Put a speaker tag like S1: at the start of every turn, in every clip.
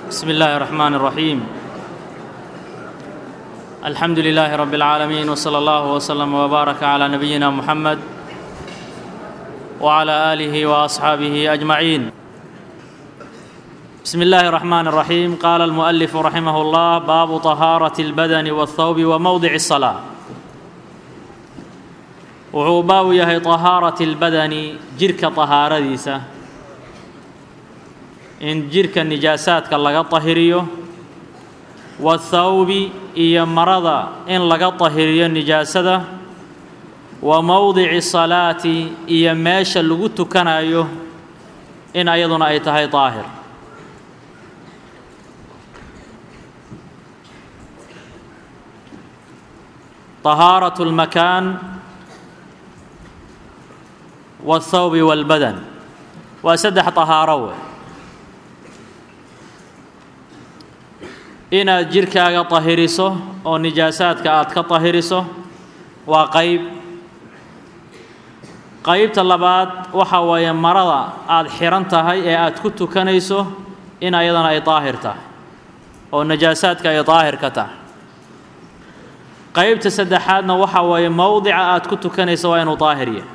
S1: بسم الله الرحمن الرحيم الحمد لله رب العالمين وصلى الله وسلم وبارك على نبينا محمد وعلى آله وأصحابه أجمعين بسم الله الرحمن الرحيم قال المؤلف رحمه الله باب طهارة البدن والثوب وموضع الصلاة wuxuu baabu yahay طahaarati اlbadani jirhka طahaaradiisa in jirhka nijaasaadka laga طahiriyo waاthawbi iyo marada in laga طahiriyo nijaasada wa mowdici salaati iyo meesha lagu tukanayo in ayaduna ay tahay طaahir طahaaraة الmakaan والthawbi والbadan waa saddex طahaaro wey inaad jirhkaaga طahiriso oo nijaasaadka aad ka طahiriso waa qayb qaybta labaad waxa weeye marada aad xihan tahay ee aad ku tukanayso in ayadana ay daahir tahay oo najaasaadka ay daahir ka tahay qaybta saddexaadna waxa weeye mowdica aad ku tukanayso waa inuu daahir yahay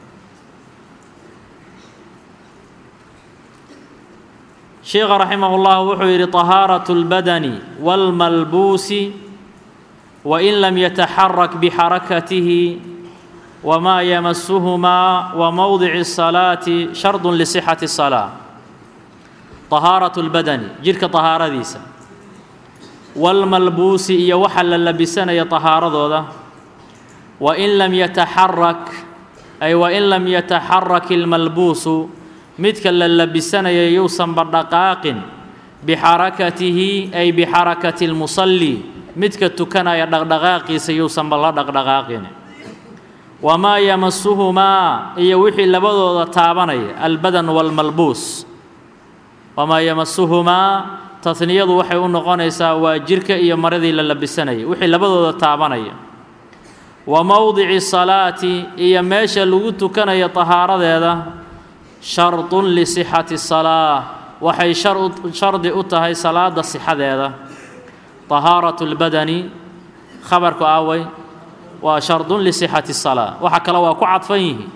S1: sheekha raximah اllah wuxuu yidhi طahaaraة اlbadani wاlmalbuusi wain lam yataxarak bixarakatihi wmaa yamasuhumaa wa mowdici الsalaati shardu lisixati الsalaa طahaaraة اlbadani jidhka طahaaradiisa wاlmalbuusi iyo waxa la labisanaya طahaaradooda wain lam yataxarak ay wain lam yataxarak اlmalbuusu midka la labisanaya yuusanba dhaqaaqin bixarakatihi ay bixarakati اlmusalli midka tukanaya dhaqdhaqaaqiisa yuusanba la dhaqdhaqaaqin wamaa yamasuhumaa iyo wixii labadooda taabanaya albadan wاlmalbuus wamaa yamasuhumaa tasniyadu waxay u noqonaysaa waa jirka iyo maradii la labisanayay wixii labadooda taabanaya wa mowdici salaati iyo meesha lagu tukanayo tahaaradeeda shardun lisixati salaa waxay shardi u tahay salaada sixadeeda طahaaraة اlbadani khabarku awey waa shardun lisixati الsalaa waxa kale waa ku cadfan yihi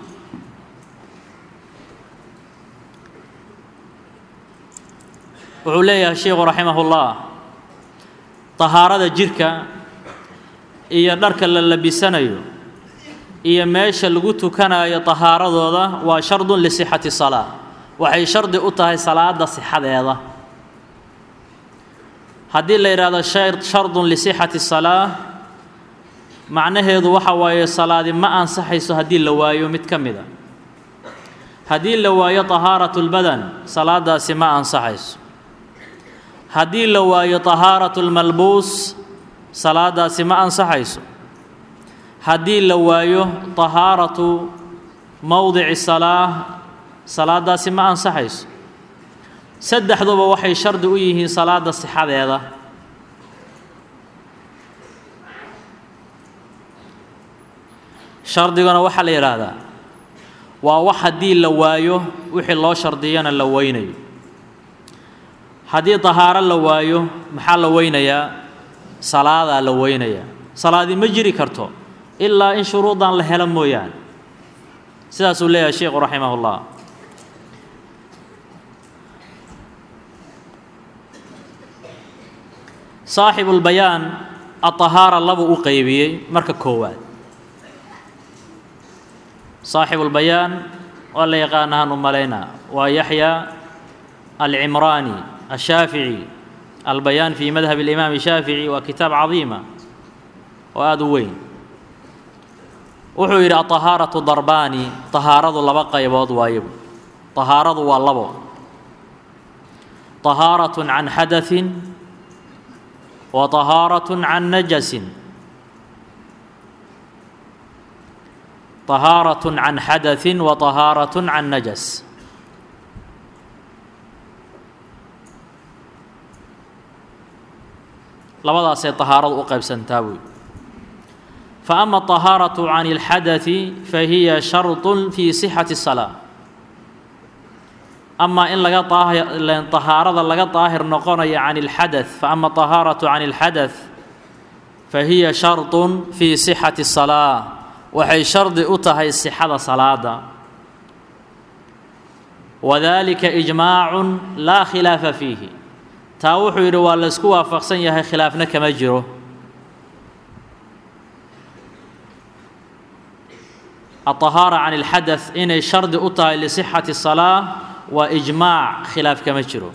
S1: wuxuu leeyahay sheikhu raximah اllah طahaarada jirka iyo dharka la labisanayo iyo meesha lagu tukanayo طahaaradooda waa shardun lisixati salaa waxay shardi u tahay salaada sixadeeda haddii la yidhaahdo shardun lisixati salaa macnaheedu waxa waaye salaadi ma ansaxayso haddii la waayo mid ka mida haddii la waayo طahaaraة اlbadan salaadaasi ma ansaxayso haddii la waayo طahaaraة اlmalbuus salaadaasi ma ansaxayso haddii la waayo طahaaratu mowdici salaa salaadaasi ma ansaxayso saddexduba waxay shardi u yihiin salaada sixadeeda shardiguna waxaa la yidhaahdaa waa wax haddii la waayo wixii loo shardiyana la weynayo haddii طahaaro la waayo maxaa la weynayaa salaadaa la weynayaa salaadii ma jiri karto ilaa in shuruudan la helo mooyaane sidaasuu leeyahay sheikhu raximah اllah saaxibu اlbayaan aطahaara labuu u qeybiyey marka koowaad saaxibu اlbayaan waa la yaqaanahaan u malaynaa waa yaxya alcimraani ashaafici albayaan fi madhab اlimaam shaafici waa kitaab cadiima oo aada u weyn wuxuu yidhi aطahaaraةu darbaani طahaaradu laba qaybood waayo طahaaradu waa labo طahaaraة can xadaثi wa طahaaraة can najasin طahaaraة can xadaثi wa طahaaraة can najas labadaasay طahaaradu u qaybsantaa buy فأma الطahaaraة can الxadaثi fahiya sharط fii صixaةi الصلاة amaa in laga طahaarada laga طaahir noqonayo can اlxadaث faama طahaaraةu can اlxadaث fahiya sharط fii صixaةi الصalaaة waxay shardi u tahay sixada salaada wadalika إجmaaع laa khilaafa fiihi taa wuxuu yidhi waa laysku waafaqsan yahay khilaafna kama jiro الطahaarة can اlxadaث inay shardi u tahay lisixaةi الصalaaة waa إجmaac khilaaf kama jiro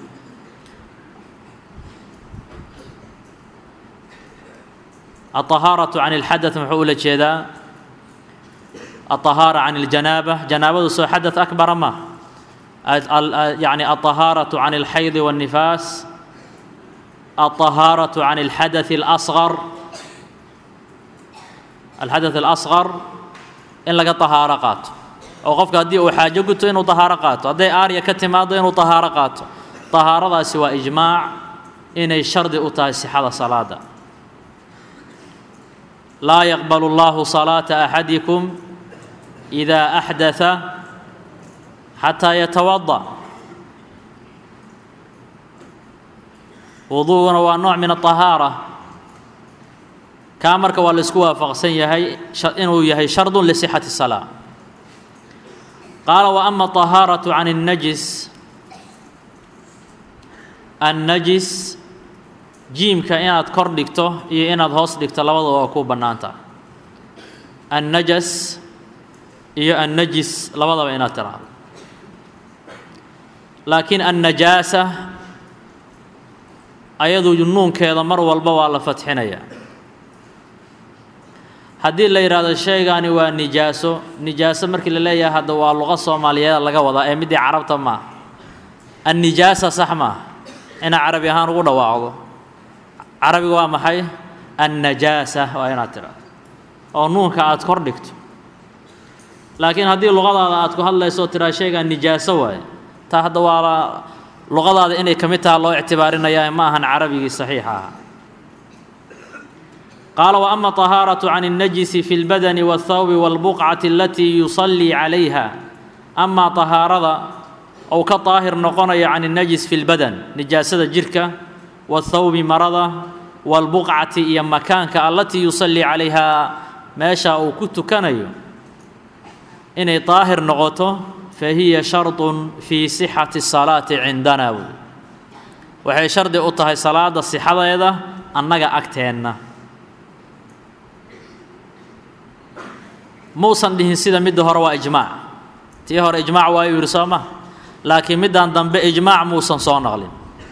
S1: الطahaaraة can اlxadaث muxuu ula jeedaa الطahaarة can اljanaabة janaabadu soo xadaث akbara ma يعني الطahaaraة can اlxayd والnifaas الطahaaraة can اlxadaث الأصغر alxadaث الأصغر in laga طahaaro qaato oo qofka haddii uu xaajo guto inuu طahaaro qaato hadday aarya ka timaado inuu طahaaro qaato طahaaradaasi waa إجmaaع inay shardi u tahay sixada salaada laa yaqbal اllahu صalaaةa أxadiكم إida أxdaثa xataa yatawaضأ wuduuguna waa nooc min الطahaarة kaa marka waa la isku waafaqsan yahay inuu yahay shardu lisixati الsalaa qaala wa ama طahaaraةu can الnajis annajis jiimka inaad kor dhigto iyo inaad hoos dhigto labadaba waa ku bannaanta annajas iyo annajis labadaba inaad tiraahdo laakiin annajaasa ayadu nuunkeeda mar walba waa la fatxinayaa haddii la yidhaahdo sheegaani waa nijaaso nijaaso markii la leeyahay hadda waa luqa soomaaliyeed laga wadaa ee middii carabta maaha annijaasa sax maaha inaad carabi ahaan ugu dhawaaqdo carabiga waa maxay annajaasa waa inaad tidhaahdo oo nuunka aad kor dhigto laakiin haddii luqadaada aad ku hadlayso tiraa sheegaan nijaaso waaye taa hadda waa luqadaada inay ka mid taha loo ictibaarinayaa ma ahan carabigii saxiixa aha qaala wa ama طahaaraةu can الnajisi fi اlbadani wالthawbi wاlbuqcati alatii yusallii calayha amaa طahaarada ou ka daahir noqonayo can الnajis fi اlbadan nijaasada jirka wاthawbi marada wاlbuqcati iyo makaanka alatii yusallii calayha meesha uu ku tukanayo inay daahir noqoto fahiya sharطu fii sixati الsalaati cindana wy waxay shardi u tahay salaada sixadeeda annaga agteenna muusan dhihin sida midda hore waa ijmaac tii hore ijmaac waayuu yidhi soo ma laakiin middan dambe ijmaac muusan soo naqlin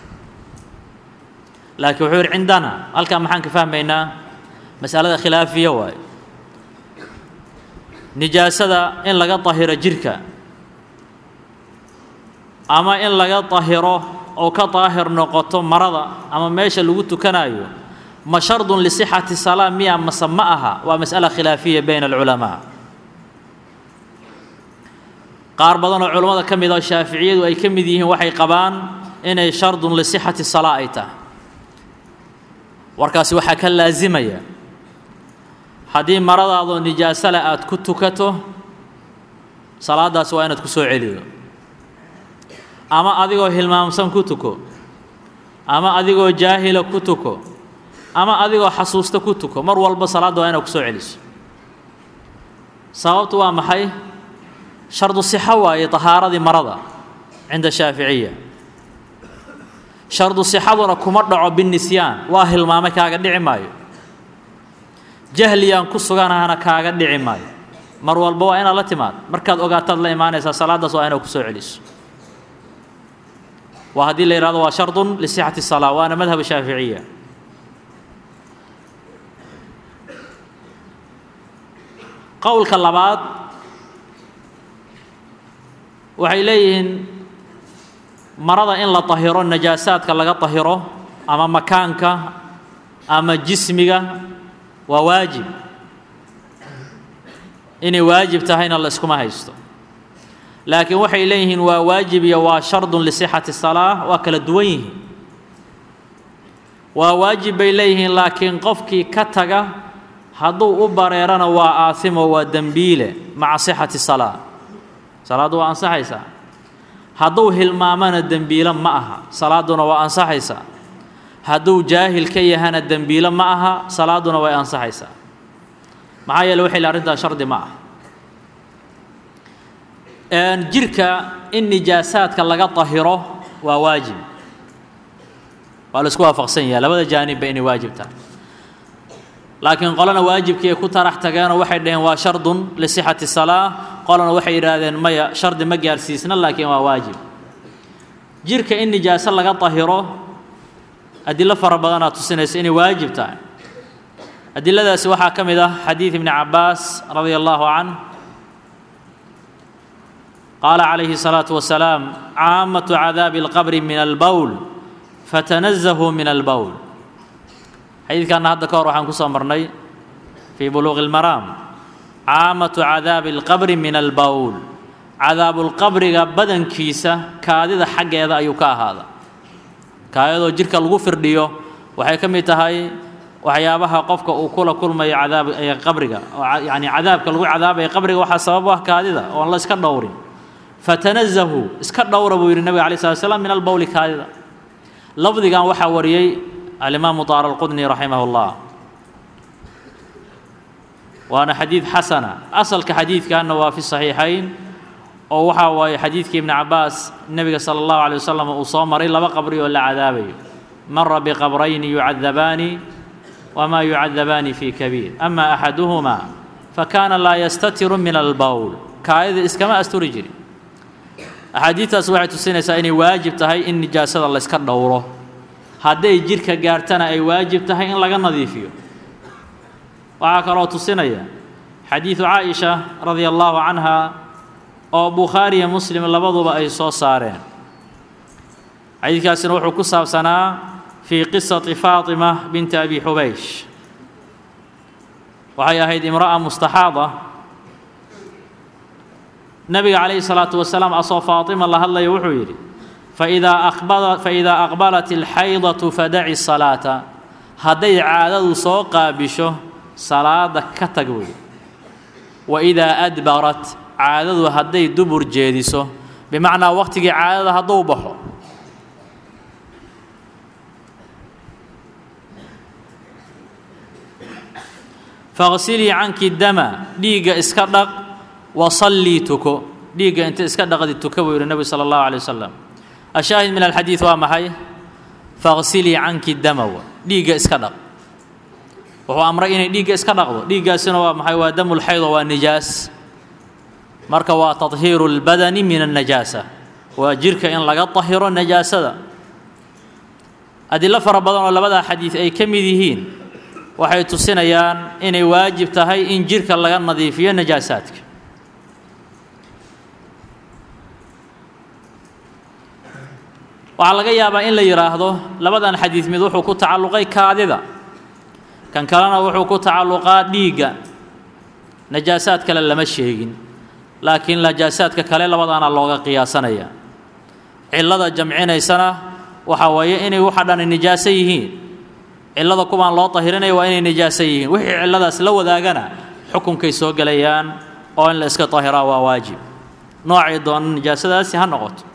S1: laakiin wuxuu yidhi cindana halkaa maxaan ka fahmaynaa masalada khilaafiya waaye nijaasada in laga dahiro jirka ama in laga dahiro oo ka daahir noqoto marada ama meesha lagu tukanayo ma shardun lisixati salaa miya mase ma aha waa mas'ala khilaafiya bayna alculamaa qaar badan oo culammada ka mid oo shaaficiyadu ay ka mid yihiin waxay qabaan inay shardun lisixati salaa ay tahay warkaasi waxaa ka laasimaya haddii maradaadoo nijaaso leh aada ku tukato salaadaasi waa inaad ku soo celiyo ama adigoo hilmaamsan ku tuko ama adigoo jaahila ku tuko ama adigoo xasuusta ku tuko mar walba salaadda waa inaad ku soo celiso sababtu waa maxay shardu sixo waaye tahaaradii marada cinda shaaficiya shardu sixaduna kuma dhaco binisyaan waa hilmaamay kaaga dhici maayo jahliyaan ku suganahana kaaga dhici maayo mar walba waa inaad la timaad markaad ogaataad la imaanaysaa salaaddaas waa inaad ku soo celiso waa haddii la yidhahdo waa shardun lisixati salaa waana madhab shaaficiya qowlka labaad waxay leeyihiin marada in la tahiro najaasaadka laga tahiro ama makaanka ama jismiga waa waajib inay waajib tahayna la iskuma haysto laakiin waxay leeyihiin waa waajib iyo waa shardun lisixati salaa waa kala duwan yihiin waa waajib bay leeyihiin laakiin qofkii ka taga hadduu u bareerana waa aasimo waa dembiile maca sixati salaa salaaddu waa ansaxaysaa hadduu hilmaamana dembiilo ma aha salaaduna waa ansaxaysaa hadduu jaahil ka yahana dembiilo ma aha salaaduna way ansaxaysaa maxaa yeele waxay arrintaas shardi ma ah jirka in nijaasaadka laga tahiro waa waajib waa la isku waafaqsan yahay labada jaanibba inay waajib tahay laakiin qolana waajibkii ay ku tarax tageenoo waxay dhaheen waa shardun lisixati salaa qolana waxay yidhaahdeen maya shardi ma gaarsiisna laakiin waa waajib jirka in nijaaso laga tahiro adilo fara badanaa tusinaysa inay waajib tahay adiladaasi waxaa ka mid ah xadiid ibni cabaas radia allahu canh qaala calayhi الsalaaةu wasalaam caamatu cadaabi اlqabri min albowl fatanazahuu min albowl xadiidkanna hadda ka hor waxaan ku soo marnay fii buluuqi اlmaraam caamatu cadaabi اlqabri min albowl cadaabulqabriga badankiisa kaadida xaggeeda ayuu ka ahaada kaayadoo jirka lagu firdhiyo waxay ka mid tahay waxyaabaha qofka uu kula kulmayo cadaab qabriga yani cadaabka lagu cadaabaya qabriga waxaa sabab u ah kaadida oon la iska dhowrin fatanazahuu iska dhowra buu yidhi nabiga alay slat slam min albowli kaadida lafdigan waxaa wariyey alimaamu taara alqudni raximah اllah waana xadiid xasana asalka xadiidkanna waa fi saxiixayn oo waxaa waaye xadiidkii ibni cabaas nebiga sala allahu alay wasalam uu soo maray laba qabri oo la cadaabayo mara biqabrayni yucadabaani wma yucadabaani fi kabiir ama axaduhuma fakana laa yastatiru min albowl kaayada iskama asturi jirin axaadiidtaas waxay tusinaysaa inay waajib tahay in nijaasada layska dhowro hadday jidhka gaartana ay waajib tahay in laga nadiifiyo waxaa kaloo tusinaya xadiidu caaisha radia allahu canha oo bukhaariya muslim labaduba ay soo saareen xadiidkaasina wuxuu ku saabsanaa fii qisati faatima binti abi xubaysh waxay ahayd imra'a mustaxaada nebiga calayhi salaatu wasalaam asoo faatima la hadlaya wuxuu yidhi faidaa aqbala faidaa aqbalat alxaydatu fadaci salaata hadday caadadu soo qaabisho salaada ka tag wey waidaa adbarat caadadu hadday dubur jeediso bimacnaa waqtigii caadada hadduu baxo faqsilii canki dama dhiigga iska dhaq wasallii tuko dhiigga inta iska dhaqdi tuka buu yidhi nebigu sala allahu alay wasalam ashaahid min alxadiid waa maxay faqsilii canki dama wa dhiigga iska dhaq wuxuu amray inay dhiigga iska dhaqdo dhiiggaasina waa maxay waa damulxaydo waa nijaas marka waa tahiiru اlbadani min الnajaasa waa jirka in laga tahiro najaasada adilo fara badan oo labadaa xadiid ay ka mid yihiin waxay tusinayaan inay waajib tahay in jirka laga nadiifiyo najaasaadka waxaa laga yaabaa in la yidhaahdo labadan xadiid mid wuxuu ku tacalluqay kaadida kan kalena wuxuu ku tacalluqaa dhiigga najaasaad kale lama sheegin laakiin najaasaadka kale labadaana looga qiyaasanaya cillada jamcinaysana waxaa weeye inay waxa dhan nijaaso yihiin cillada kuwaan loo tahirinaya waa inay nijaaso yihiin wixii cilladaas la wadaagana xukunkay soo gelayaan oo in la iska tahiraa waa waajib noocay doona nijaasadaasi ha noqoto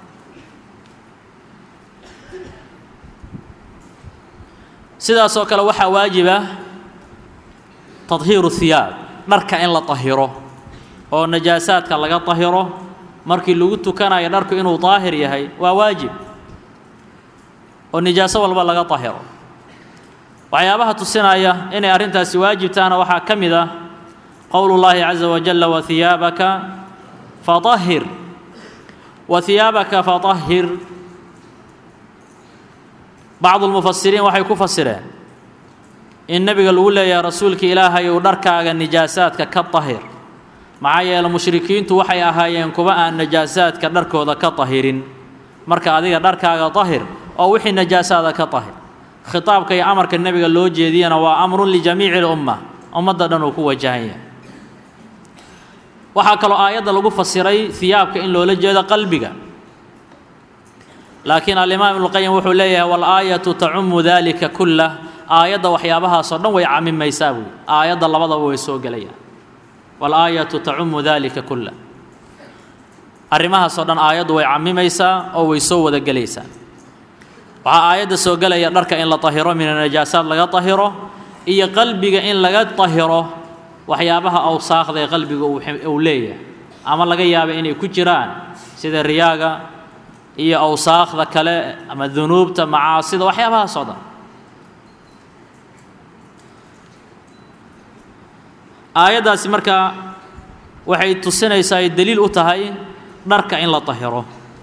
S1: sidaasoo kale waxaa waajiba tadhiiru hiyaab dharka in la tahiro oo najaasaadka laga tahiro markii lagu tukanayo dharku inuu daahir yahay waa waajib oo nijaaso walba laga tahiro waxyaabaha tusinaya inay arrintaasi waajibtaana waxaa ka mid ah qowlu llaahi caza wajalla wahiyaabaka faahir wa hiyaabaka faطahir bacdu lmufasiriin waxay ku fasireen in nebiga lagu leeyahay rasuulka ilaahay uu dharkaaga nijaasaadka ka tahir maxaa yeele mushrikiintu waxay ahaayeen kuwa aan najaasaadka dharkooda ka tahirin marka adiga dharkaaga tahir oo wixii najaasaada ka tahir khitaabka iyo amarka nebiga loo jeediyana waa amrun lijamiici اlumma ummadda dhan uu ku wajahan yahay waxaa kaloo aayadda lagu fasiray hiyaabka in loola jeedo qalbiga laakiin alimaam ibnuqayim wuxuu leeyahay walaayatu tacumu dalika kullah aayadda waxyaabahaasoo dhan way camimaysaa buui aayadda labadaba way soo gelayaan walaayatu tacumu dalika kullah arrimahaasoo dhan aayaddu way cammimaysaa oo way soo wada gelaysaa waxaa aayadda soo gelaya dharka in la tahiro min anajaasaad laga tahiro iyo qalbiga in laga tahiro waxyaabaha awsaaqda ee qalbiga uu leeyahay ama laga yaaba inay ku jiraan sida riyaaga iyo awsaaqda kale ama dunuubta macaasida waxyaabahaasoo dhan aayaddaasi markaa waxay tusinaysaa ay daliil u tahay dharka in la tahiro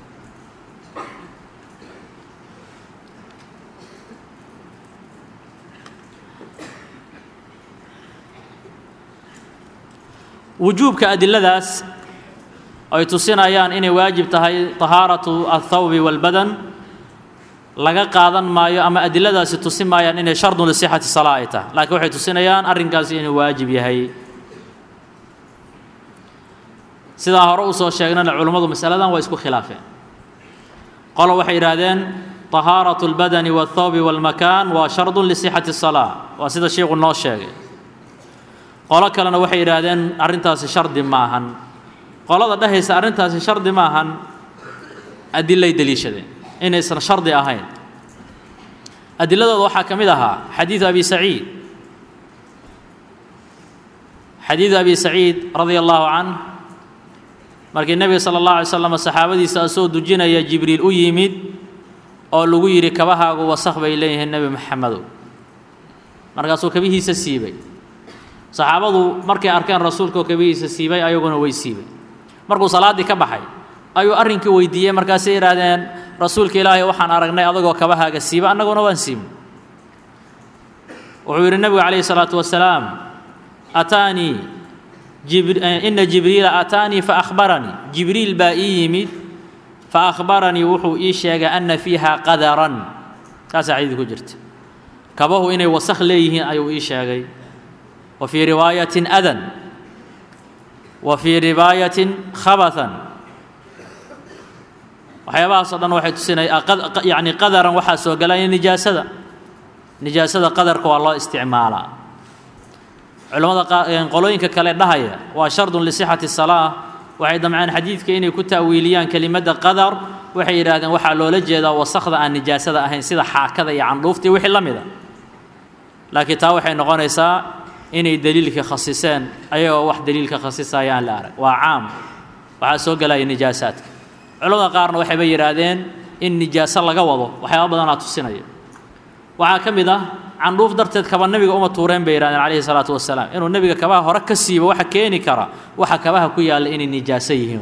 S1: wujuubka adiladaas ay tusinayaan inay waajib tahay tahaaratu althawbi walbadan laga qaadan maayo ama adiladaasi tusin maayaan inay shardun lisixati salaa ay tahay laakiin waxay tusinayaan arrinkaasi inuu waajib yahay sidaa hore usoo sheegnana culummadu masaladan waa isku khilaafeen qolo waxay yidhaahdeen tahaaratu اlbadani wاlthawbi wاlmakaan waa shardun lisixati الsalaa waa sida sheikhu noo sheegay qolo kalena waxay yidhaahdeen arrintaasi shardi maahan qolada dhehaysa arrintaasi shardi maahan adilay deliishadeen inaysan shardi ahayn adiladooda waxaa ka mid ahaa xadiidu abi saciid xadiidu abi saciid radia allahu canh markii nebiga sala allah alay slam saxaabadiisa asoo dujinaya jibriil u yimid oo lagu yidhi kabahaagu wasakh bay leeyihiin nebi maxamedow markaasuu kabihiisa siibay saxaabadu markay arkeen rasuulka oo kabihiisa siibay ayaguna way siibay markuu salaaddii ka baxay ayuu arrinkii weydiiyey markaasay yidhaahdeen rasuulka ilaahay waxaan aragnay adagoo kabahaaga siiba annaguna waan siibnay wuxuu yidhi nebigu calayhi salaatu wasalaam ataanii ina jibriila ataanii faahbaranii jibriil baa ii yimid faahbaranii wuxuu ii sheegay ana fiiha qadaran taasaa xadiid ku jirta kabahu inay wasakh leeyihiin ayuu ii sheegay wa fii riwaayatin adan wa fii riwaayatin khabatan waxyaabahaasoo dhan waxay tusinaya yani qadaran waxaa soo galaya nijaasada nijaasada qadarka waa loo isticmaalaa culimmada qolooyinka kale dhahaya waa shardun lisixati salaa waxay damceen xadiidka inay ku ta'wiiliyaan kelimadda qadar waxay yidhaahdeen waxaa loola jeedaa wasakda aan nijaasada ahayn sida xaakada iyo candhuuftii wixii la mida laakiin taa waxay noqonaysaa inay deliilka khasiseen ayagoo wax deliilka khasisaya aan la arag waa caam waxaa soo gelaya nijaasaadka culamada qaarna waxayba yidhaahdeen in nijaaso laga wado waxyaaba badanaa tusinaya waxaa ka mid ah candhuuf darteed kaba nebiga uma tuureen bay yidhahdeen calayhi salaatu wasalaam inuu nebiga kabaha hore ka siibo waxa keeni kara waxa kabaha ku yaalla inay nijaaso yihiin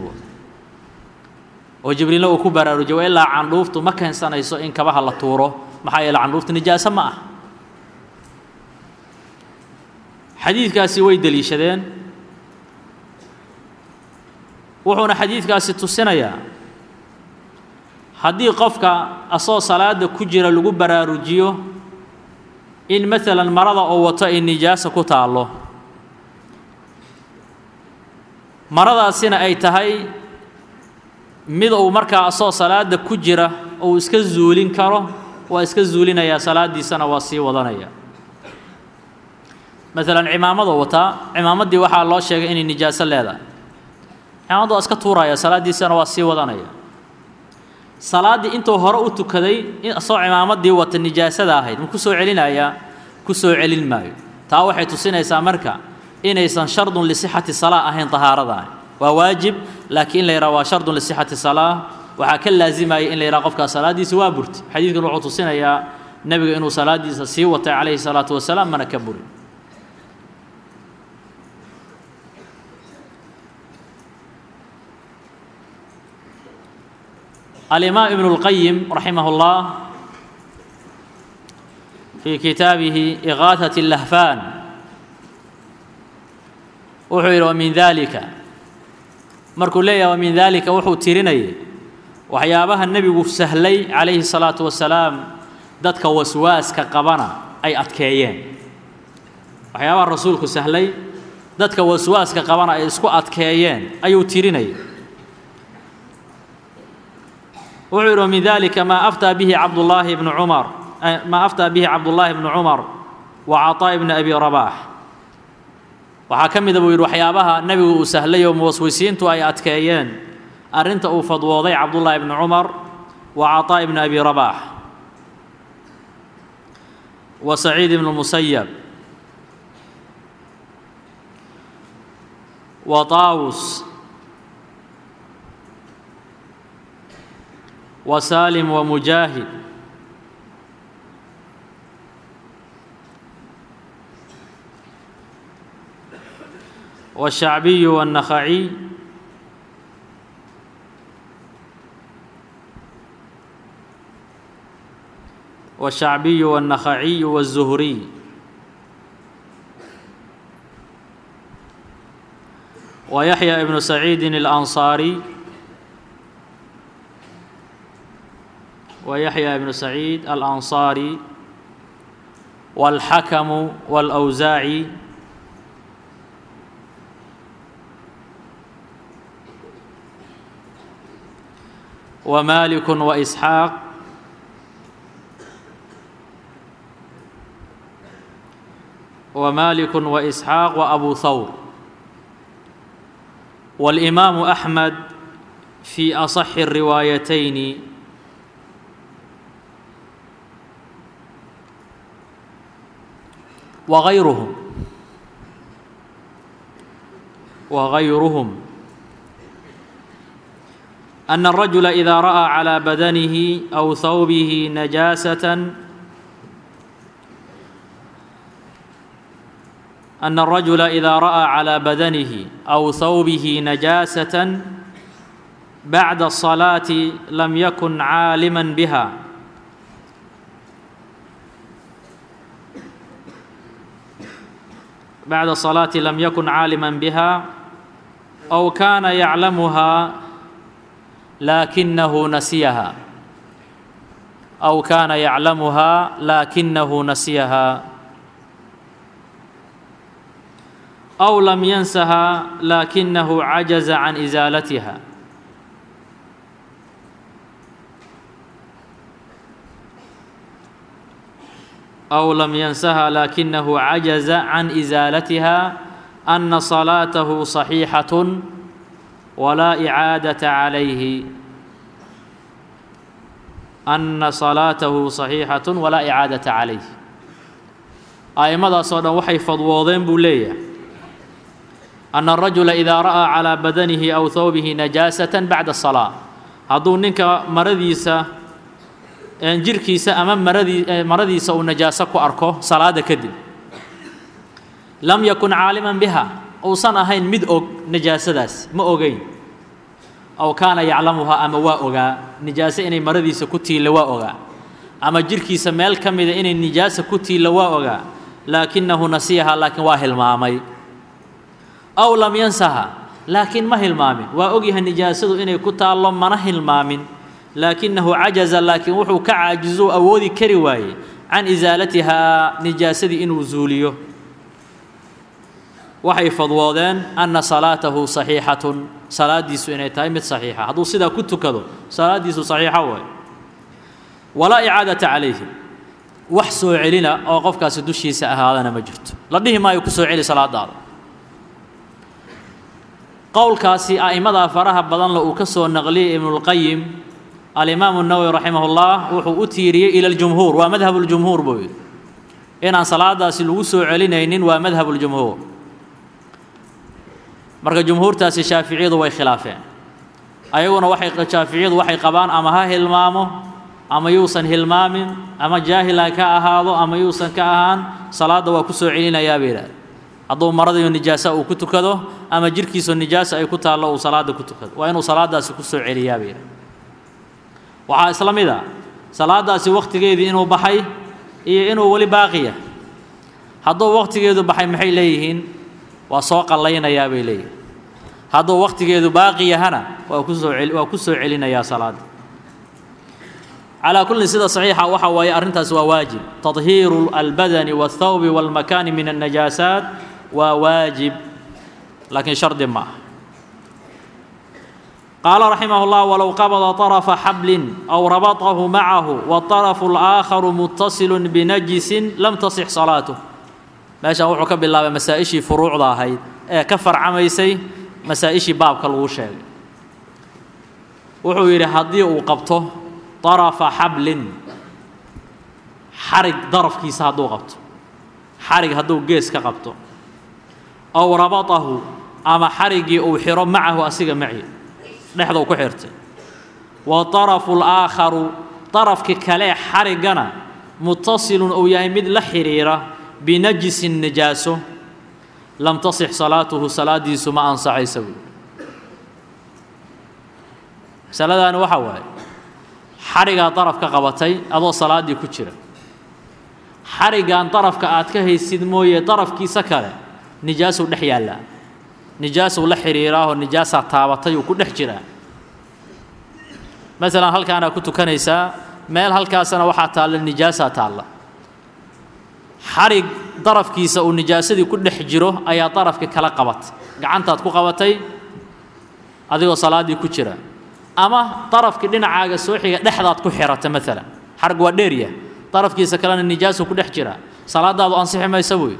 S1: oo jibriilna uu ku baraarujiy waa ilaa candhuuftu ma keensanayso in kabaha la tuuro maxaa yeele candhuuftu nijaaso ma ah xadiidkaasi way deliishadeen wuxuuna xadiidkaasi tusinayaa haddii qofka asoo salaada ku jira lagu baraarujiyo in maalan marada oo wato ay nijaasa ku taallo maradaasina ay tahay mid uu markaa asoo salaada ku jira uu iska zuulin karo waa iska zuulinayaa salaaddiisana waa sii wadanaya maalan cimaamadoo wataa cimaamaddii waxaa loo sheegay inay nijaaso leedahay cimaamadu waa iska tuuraya salaaddiisana waa sii wadanaya salaaddii intuu hore u tukaday asoo cimaamaddii wata nijaasada ahayd ma ku soo celinayaa ku soo celin maayo taa waxay tusinaysaa marka inaysan shardun lisixati salaa ahayn tahaaradaani waa waajib laakiin in la yidhaha waa shardun lisixati salaa waxaa ka laazimaya in la yidhaha qofkaa salaaddiisa waa burti xadiidkan wuxuu tusinayaa nebiga inuu salaaddiisa sii watay calayhi salaatu wasalaam mana ka burin الإمام ابن القيم رحمه الله في كتابه إغاثة اللهفان وحير ومن ذلك مركو ليا ومن ذلك وحو تيريني وحيابها النبي سهلي عليه الصلاة والسلام دتك وسواس كقبنا أي أتكيين وحيابها الرسول سهلي دتك وسواس كقبنا أي اسكو أتكيين أي تيريني wuxuu yidhi min dalika maa aftaa bihi cabdullaahi bnu cumar maa aftaa bihi cabdullaahi bnu cumar wa caطaa ibni abi rabaax waxaa ka mida buu yidhi waxyaabaha nebigu uu sahlay oo muwaswisiintu ay adkeeyeen arrinta uu fadwooday cabdullaahi bni cumar wa caطaa ibni abi rabaax wa saciid ibnu musayab wa taawus wa saalim wa mujaahid والشhacbiي والنخعي والشhacbiي والنخعي والزهري ويحيى بن سعيid الأنصاري ويحيى بن سعيid الأنصاري والحكم والأوزاعي ومالك وإسحاق ومالك وإسحاق وأبو ثور والإمام أحمد في أصح الروايتين وغيرهم وغيرهم أن الرجل إذا رأى على بدنه أو ثوبه نجاسة أن الرجل إذا رأى على بدنه أو ثوبه نجاسة بعد الصلاة لم يكن عالما بها بعد الصلاة لم يكن عالما بها أو كان يعلمها لكنه نسيها أو كان يعلمها لكنه نسيها أو لم ينسها لكنه عجز عن إزالتها أو لم ينسها لكنه عجز عن إزالتها أن صلاته صحيحة ولا إعادة عليه أن صلاته صحيحة ولا إعادة عليه أئمadaasoo dhan waxay fadwoodeen buu leeyahay أن الرaجuلa إidaa ra'ىa calىa badanihi أw hawbihi najaasaة baعda الصلاة hadduu ninka maradiisa jirkiisa ama maradii maradiisa uu najaaso ku arko salaada kadib lam yakun caaliman biha uusan ahayn mid og najaasadaas ma ogeyn aw kaana yaclamuhaa ama waa ogaa nijaaso inay maradiisa ku tiilla waa ogaa ama jirkiisa meel ka mida inay nijaasa ku tiilla waa ogaa laakinahu nasiyaha laakiin waa hilmaamay aw lam yansaha laakiin ma hilmaamin waa ogyahay nijaasadu inay ku taallo mana hilmaamin laakinahu cajaza laakiin wuxuu ka caajizou awoodi kari waayey can isaalatihaa nijaasadii inuu zuuliyo waxay fadwoodeen anna salaatahu saxiixatun salaadiisu inay tahay mid saxiixa hadduu sidaa ku tukado salaadiisu saxiixa waay walaa icaadata calayhi wax soo celina oo qofkaasi dushiisa ahaadana ma jirto la dhihi maayo ku soo celi salaadaada qowlkaasi a'immadaa faraha badanle uu ka soo naqliyey ibnulqayim alimaamu nawowi raximah ullah wuxuu u tiiriyey ila ljumhuur waa madhabuljumhuur buu yidhi inaan salaadaasi lagu soo celinaynin waa madhabuljumhuur marka jumhuurtaasi shaaficiyadu way khilaafeen ayaguna waxay shaaficiyadu waxay qabaan ama ha hilmaamo ama yuusan hilmaamin ama jaahil ha ka ahaado ama yuusan ka ahaan salaadda waa ku soo celinayaa bay yidhahda hadduu maradiyo nijaasa uu ku tukado ama jirhkiisu nijaasa ay ku taallo uu salaadda ku tukado waa inuu salaaddaasi ku soo celiyaa bay yidhahda waxaa isla mid a salaaddaasi wakhtigeedii inuu baxay iyo inuu weli baaqiya hadduu wakhtigeedu baxay maxay leeyihiin waa soo qallaynayaa bay leeyihin hadduu wakhtigeedu baaqi yahana waa ku soo waa ku soo celinayaa salaadda calaa kullin sida saxiixa waxa waaye arrintaas waa waajib tadhiiru albadani waاthawbi wاlmakaani min الnajaasaat waa waajib laakiin shardi ma aha qaala raximah اllah walow qabada طarafa xablin aw rabatahu macahu wاطarafu اlآakharu mutasilu binajisin lam tasix salaatuh meeshaan wuxuu ka bilaabay masaa-ishii furuucda ahayd ee ka farcamaysay masaa-ishii baabka lagu sheegay wuxuu yidhi haddii uu qabto darafa xablin xarig darafkiisa hadduu qabto xarig hadduu gees ka qabto ow rabatahu ama xariggii uu xidho macahu asiga maci dhexdau ku xirtay wa darafu اlaakharu darafki kalee xariggana mutasilun uu yahay mid la xidhiira binajisin najaaso lam tasix salaatuhu salaadiisu ma ansaxaysa buui masaladaani waxaa waaye xarigaa daraf ka qabatay adoo salaaddii ku jira xariggan darafka aad ka haysid mooye darafkiisa kale nijaasuu dhex yaallaa nijaasuu la xidhiiraahoo nijaasaa taabatay uu ku dhex jiraa masalan halkaanaa ku tukanaysaa meel halkaasana waxaa taalla nijaasaa taalla xarig darafkiisa uu nijaasadii ku dhex jiro ayaa darafkii kala qabatay gacantaad ku qabatay adigoo salaaddii ku jira ama darafkii dhinacaaga soo xiga dhexdaad ku xirata maalan xarig waa dheerya darafkiisa kalena nijaasuu ku dhex jiraa salaadaadu ansixi maysa buuyi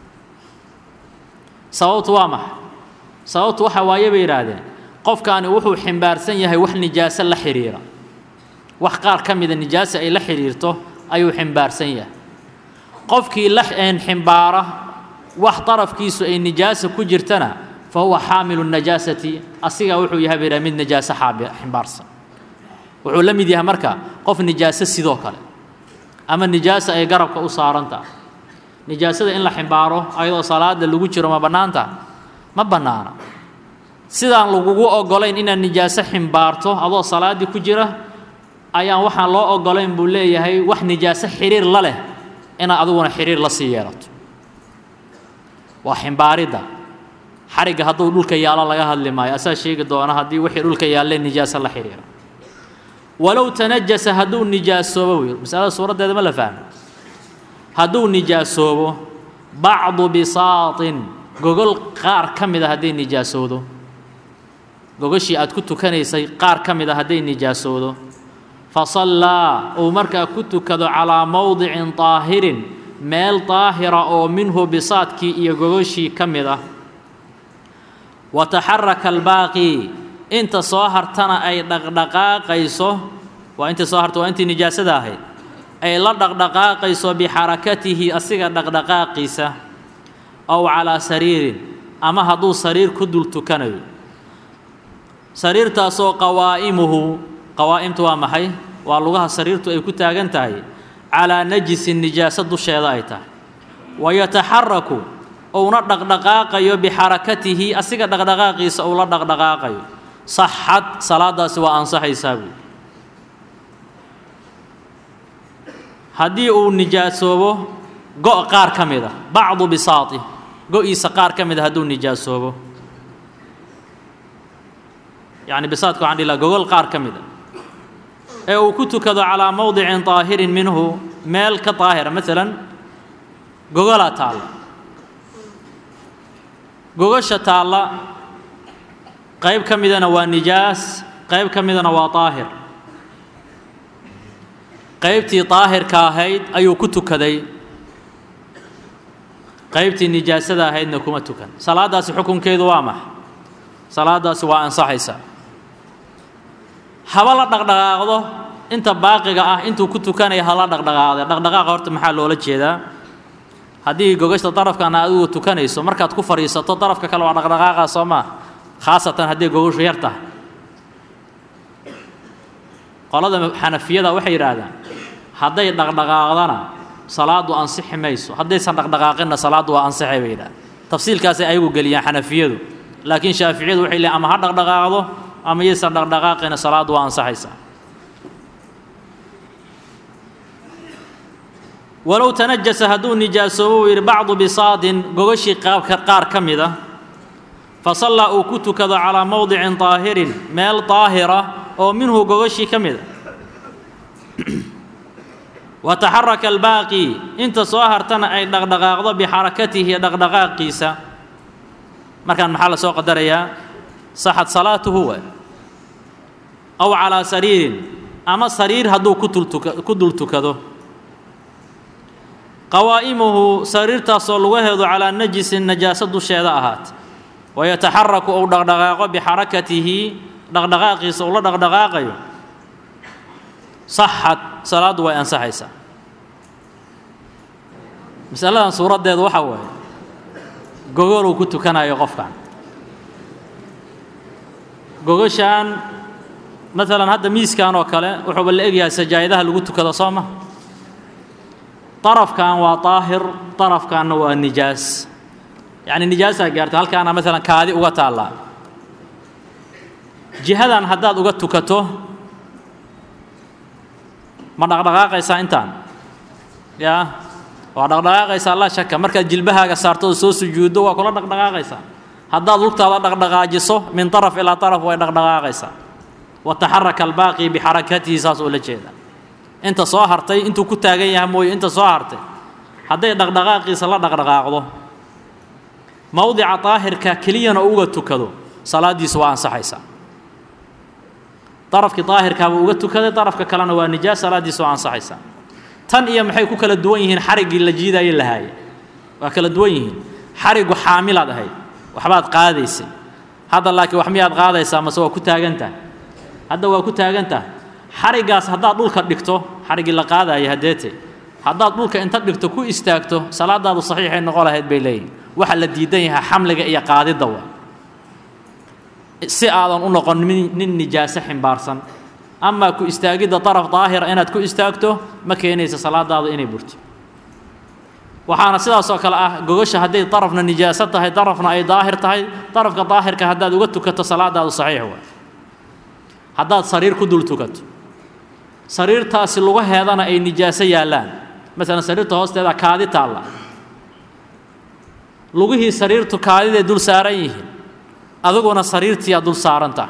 S1: sababtu waa maxay sababtu waxa waaye bay yidhaahdeen qofkaani wuxuu ximbaarsan yahay wax nijaaso la xidhiira wax qaar ka mida nijaasa ay la xidhiirto ayuu ximbaarsan yahay qofkii la ximbaara wax darafkiisu ay nijaasa ku jirtana fa huwa xaamilu najaasati asigaa wuxuu yahay bay mid najaaso ximbaarsan wuxuu la mid yahay marka qof nijaaso sidoo kale ama nijaasa ay garabka u saarantaha nijaasada in la ximbaaro ayadoo salaada lagu jiro ma bannaanta ma bannaana sidaan lagugu oggolayn inaad nijaaso ximbaarto adoo salaaddii ku jira ayaan waxaan loo oggolayn buu leeyahay wax nijaaso xidhiir la leh inaad adiguna xidhiir la sii yeelato waa ximbaaridda xarigga hadduu dhulka yaallo laga hadli maayo asaa sheegi doona haddii wixii dhulka yaallee nijaaso la xidhiira walow tanajasa hadduu nijaasoobo wiil masalada suuraddeeda ma la fahmo hadduu nijaasoobo bacdu bisaatin gogol qaar ka mid a hadday nijaasoodo gogoshii aad ku tukanaysay qaar ka mid a hadday nijaasoodo fa sallaa uu markaa ku tukado calaa mowdicin daahirin meel daahira oo minhu bisaadkii iyo gogoshii ka mid ah wa taxaraka albaaqi inta soo hartana ay dhaqdhaqaaqayso waa intii soo harta waa intii nijaasada ahayd ay la dhaqdhaqaaqayso bixarakatihi asiga dhaqdhaqaaqiisa ow calaa sariirin ama hadduu sariir ku dul tukanayo sariirtaasoo qawaa'imuhu qawaa'imtu waa maxay waa lugaha sariirtu ay ku taagan tahay calaa najisin nijaaso dusheeda ay tahay wayataxaraku uuna dhaqdhaqaaqayo bixarakatihi asiga dhaqdhaqaaqiisa uu la dhaqdhaqaaqayo saxad salaadaasi waa ansaxaysaa buui haddii uu nijaasoobo go' qaar ka mid a bacdu bisaati go-iisa qaar ka mid a hadduu nijaasoobo yacni bisaadka waxaan dhihi laha gogol qaar ka mid a ee uu ku tukado calaa mowdicin daahirin minhu meel ka daahira maalan gogolaa taalla gogasha taalla qayb ka midana waa nijaas qayb ka midana waa daahir qaybtii daahirka ahayd ayuu ku tukaday qaybtii nijaasada ahaydna kuma tukan salaadaasi xukunkeedu waa max salaadaasi waa ansaxaysaa haba la dhaqdhaqaaqdo inta baaqiga ah intuu ku tukanaya hala dhaqdhaqaaqde dhaqdhaqaaqa horta maxaa loola jeedaa haddii gogashta darafkana adigu tukanayso markaad ku fadhiisato darafka kale waa dhaqdhaqaaqa soo maa khaasatan haddii gogashu yar tahay qolada xanafiyada waxay yidhaahdaan hadday dhaqdhaqaaqdana salaadu ansixi mayso haddaysan dhaqdhaqaaqinna salaaddu waa ansixay bay yidhahdaan tafsiilkaasay ayagu geliyaan xanafiyadu laakiin shaaficiyadu waxay leeyiin ama ha dhaqdhaqaaqdo ama yaysan dhaqdhaqaaqina salaaddu waa ansaxaysaa walow tanajasa hadduu nijaasoobo uu yidhi bacdu bisaadin gogashii qaabka qaar ka mid a fa sallaa uu ku tukado calaa mowdicin daahirin meel daahira oo minhu gogashii ka mid a wa taxaraka albaaqi inta soo hartana ay dhaqdhaqaaqdo bixarakatihi dhaqdhaqaaqiisa markaan maxaa la soo qadarayaa saxad salaatuhu wa aw calaa sariirin ama sariir hadduu ku dul tukado qawaa'imuhu sariirtaasoo lugaheedu calaa najisin najaaso dusheeda ahaat wayataxaraku ou dhaqdhaqaaqo bixarakatihi dhaqdhaqaaqiisa uu la dhaqdhaqaaqayo saxad salaaddu way ansaxaysaa masaladan suuraddeedu waxaa waaye gogol uu ku tukanayo qofkan gogashaan maalan hadda miiskan oo kale wuxuuba la egyahay sajaayadaha lagu tukado soo ma darafkan waa daahir darafkanna waa nijaas yacni nijaasaa gaarta halkaana maalan kaadi uga taallaa jihadan haddaad uga tukato ma dhaqdhaqaaqaysaa intaan yaa waa dhaqdhaqaaqaysaa laa shaka markaad jilbahaaga saarto oo soo sujuuddo waa kula dhaqdhaqaaqaysaa haddaad lugtaada dhaqdhaqaajiso min taraf ilaa taraf way dhaqdhaqaaqaysaa wataxaraka albaaqi bixarakatihi saas oo la jeeda inta soo hartay intuu ku taagan yahay mooye inta soo hartay hadday dhaqdhaqaaqiisa la dhaqdhaqaaqdo mowdica daahirka keliyana uga tukado salaaddiisu waa ansaxaysaa darafkii daahirkaabuu uga tukaday darafka kalena waa nijaas salaaddiisu waa ansaxaysaa tan iyo maxay ku kala duwan yihiin xariggii la jiidaayo lahaaye waa kala duwan yihiin xariggu xaamilaad ahayd waxbaad qaadaysay hadda laakiin wax miyaad qaadaysaa mase waa ku taagan tahay hadda waa ku taagan tahay xariggaas haddaad dhulka dhigto xariggii la qaadaya haddeete haddaad dhulka inta dhigto ku istaagto salaadaadu saxiixay noqon lahayd bay leeyihin waxa la diidan yahay xamliga iyo qaadidda waa si aadan u noqon nin nijaaso ximbaarsan amaa ku istaagidda daraf daahira inaad ku istaagto ma keenaysa salaadaadu inay burto waxaana sidaas oo kale ah gogasha hadday darafna nijaaso tahay darafna ay daahir tahay darafka daahirka haddaad uga tukato salaadaadu saxiix waa haddaad sariir ku dul tukato sariirtaasi lugaheedana ay nijaaso yaallaan masalan sariirta hoosteeda kaadi taalla lugihii sariirtu kaadiday dul saaran yihiin adiguna sariirtiiaad dul saaranta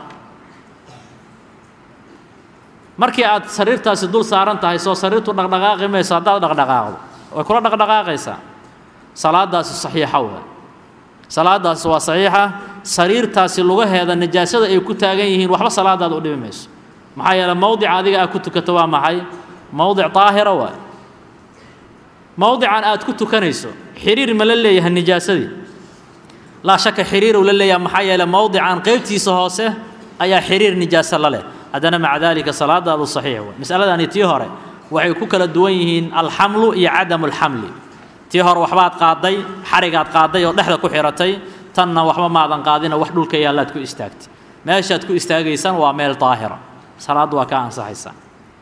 S1: markii aad sariirtaasi dul saaran tahay soo sariirtu dhaqdhaqaaqi mayso haddaad dhaqdhaqaaqdo way kula dhaqdhaqaaqaysaa salaadaasi saxiixa waa salaadaasi waa saxiixa sariirtaasi lugaheeda nijaasada ay ku taagan yihiin waxba salaadaada u dhibi mayso maxaa yeele mowdica adiga aad ku tukato waa maxay mowdic daahira waa mowdican aad ku tukanayso xiriir ma la leeyahay nijaasadii laa shaka xiriiruu la leeyahay maxaa yeele mowdican qaybtiisa hoose ayaa xiriir nijaaso la leh haddana maca daalika salaadaadu saxiix waa masaladani tii hore waxay ku kala duwan yihiin alxamlu iyo cadamu alxamli tii hore waxbaad qaaday xarigaad qaaday oo dhexda ku xiratay tanna waxba maadan qaadina wax dhulka yaallaad ku istaagtay meeshaad ku istaagaysan waa meel daahira salaaddu waa kaa ansaxaysaa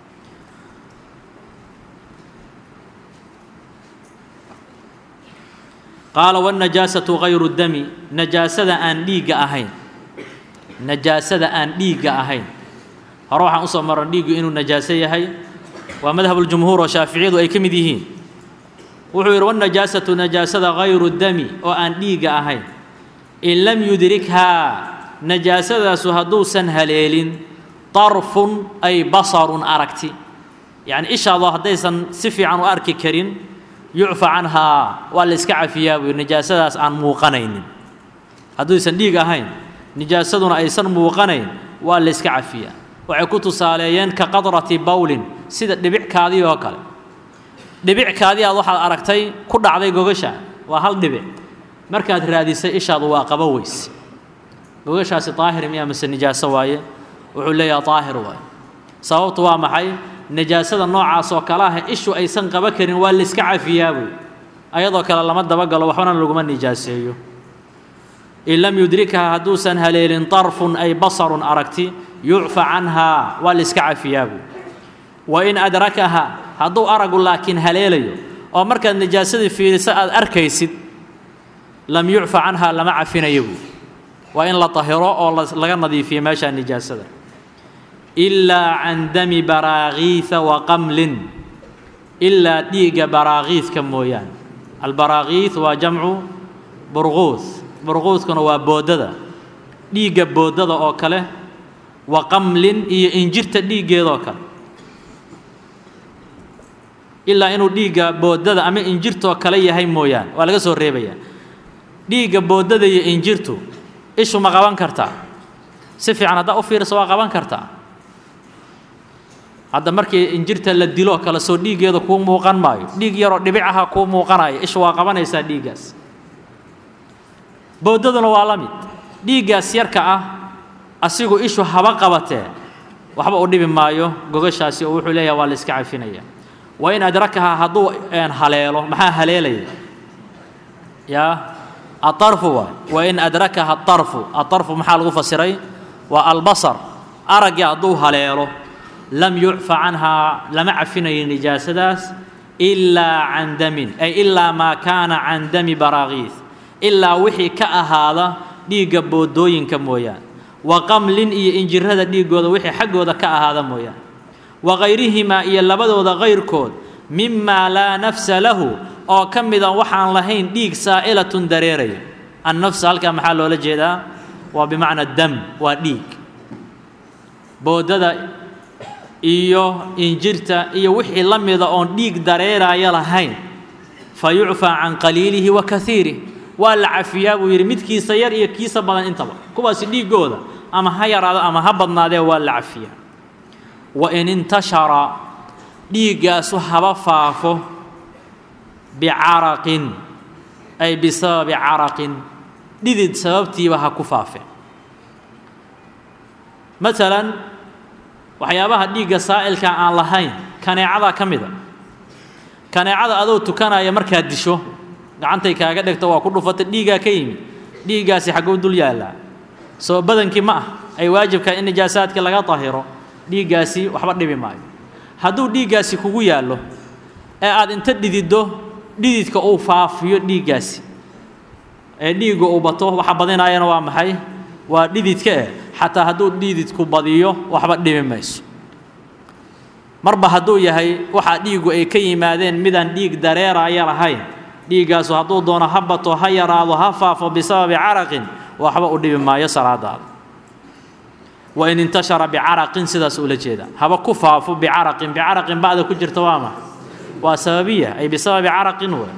S1: qaala wاnajaasatu gayru dami najaasada aan dhiigga ahayn najaasada aan dhiigga ahayn hore waxaan usoo maran dhiiggu inuu najaaso yahay waa madhabuljumhuur oo shaaficiyadu ay ka mid yihiin wuxuu yidhi wاnajaasatu najaasada gayru dami oo aan dhiigga ahayn in lam yudrikhaa najaasadaasu hadduusan haleelin darfun ay basarun aragti yacni ishaadoo haddaysan si fiican u arki karin yucfa canhaa waa la iska cafiyaa buu nijaasadaas aan muuqanaynin hadduusan dhiig ahayn nijaasaduna aysan muuqanayn waa la iska cafiyaa waxay ku tusaaleeyeen ka qadrati bawlin sida dhibickaadii oo kale dhibickaadii aad waxaad aragtay ku dhacday gogasha waa hal dhibic markaad raadisay ishaadu waa qaba weys gogashaasi daahir miyaa mise nijaaso waaye wuxuu leeyaha daahir waaye sababtu waa maxay nijaasada noocaas oo kale ah ishu aysan qaba karin waa la iska cafiyaa buy ayadoo kale lama dabagalo waxbana laguma nijaaseeyo in lam yudrikha hadduusan haleelin darfun ay basarun aragti yucfa canhaa waa la iska cafiyaa buy wa in adrakaha hadduu aragu laakiin haleelayo oo markaad nijaasadii fiiriso aad arkaysid lam yucfa canhaa lama cafinayo buy waa in la tahiro oo laga nadiifiyo meeshaa nijaasada ilaa can dami baraakiisa wa qamlin ilaa dhiigga baraakiiska mooyaane albaraakiis waa jamcu burquus burquuskuna waa boodada dhiigga boodada oo kale wa qamlin iyo injirta dhiiggeedoo kale ilaa inuu dhiigga boodada ama injirtoo kale yahay mooyaane waa laga soo reebayaa dhiigga boodada iyo injirtu ishu ma qaban kartaa si fiican haddaa u fiiriso waa qaban kartaa hadda markii injirta la diloo kale soo dhiiggeeda kuu muuqan maayo dhiig yaroo dhibic aha kuu muuqanaya ishu waa qabanaysaa dhiiggaas boodaduna waa la mid dhiiggaas yarka ah asigu ishu haba qabatee waxba u dhibi maayo gogashaasi oo wuxuu leeyahay waa la iska cafinaya wa in adrakahaa hadduu haleelo maxaa haleelaya yaa aarfu waay wa in adrakaha aarfu aarfu maxaa lagu fasiray waa albasar araggii hadduu haleelo lam yucfa canhaa lama cafinayo nijaasadaas ilaa can damin ay ilaa maa kaana can dami baraakiis ilaa wixii ka ahaada dhiigga boodooyinka mooyaan wa qamlin iyo injirada dhiiggooda wixii xaggooda ka ahaada mooyaan wa kayrihimaa iyo labadooda kayrkood mimaa laa nafsa lahu oo ka mida waxaan lahayn dhiig saa'ilatun dareeraya annafsa halkaa maxaa loola jeedaa waa bimacna dam waa dhiig boodada iyo injirta iyo wixii la mida oon dhiig dareeraya lahayn fa yucfaa can qaliilihi wa kaiirih waa la cafiyaa buu yidhi midkiisa yar iyo kiisa badan intaba kuwaasi dhiiggooda ama ha yaraado ama ha badnaadee waa la cafiyaa wa in intashara dhiiggaasu haba faafo bicaraqin ay bisababi caraqin dhidid sababtiiba ha ku faafe maalan waxyaabaha dhiigga saa'ilka aan lahayn kaneecadaa ka mida kaneecada adoo tukanaya markaad disho gacantay kaaga dhegto waa ku dhufata dhiiggaa ka yimid dhiiggaasi xagguu dul yaallaa soo badankii ma ah ay waajibkaa in nijaasaadka laga dahiro dhiiggaasi waxba dhibi maayo hadduu dhiiggaasi kugu yaallo ee aad inta dhididdo dhididka uu faafiyo dhiiggaasi ee dhiigga uu bato waxa badinaayana waa maxay waa dhididka eh xataa hadduu dhididku badiyo waxba dhibi mayso marba hadduu yahay waxaa dhiiggu ay ka yimaadeen midaan dhiig dareeraya lahayn dhiiggaasu hadduu doono ha bato ha yaraado ha faafo bisababi caraqin waxba u dhibi maayo salaadaada wa in intashara bicaraqin sidaas ula jeeda haba ku faafo bicaraqin bicaraqin ba'da ku jirta waa maxa waa sababiya ay bisababi caraqin wey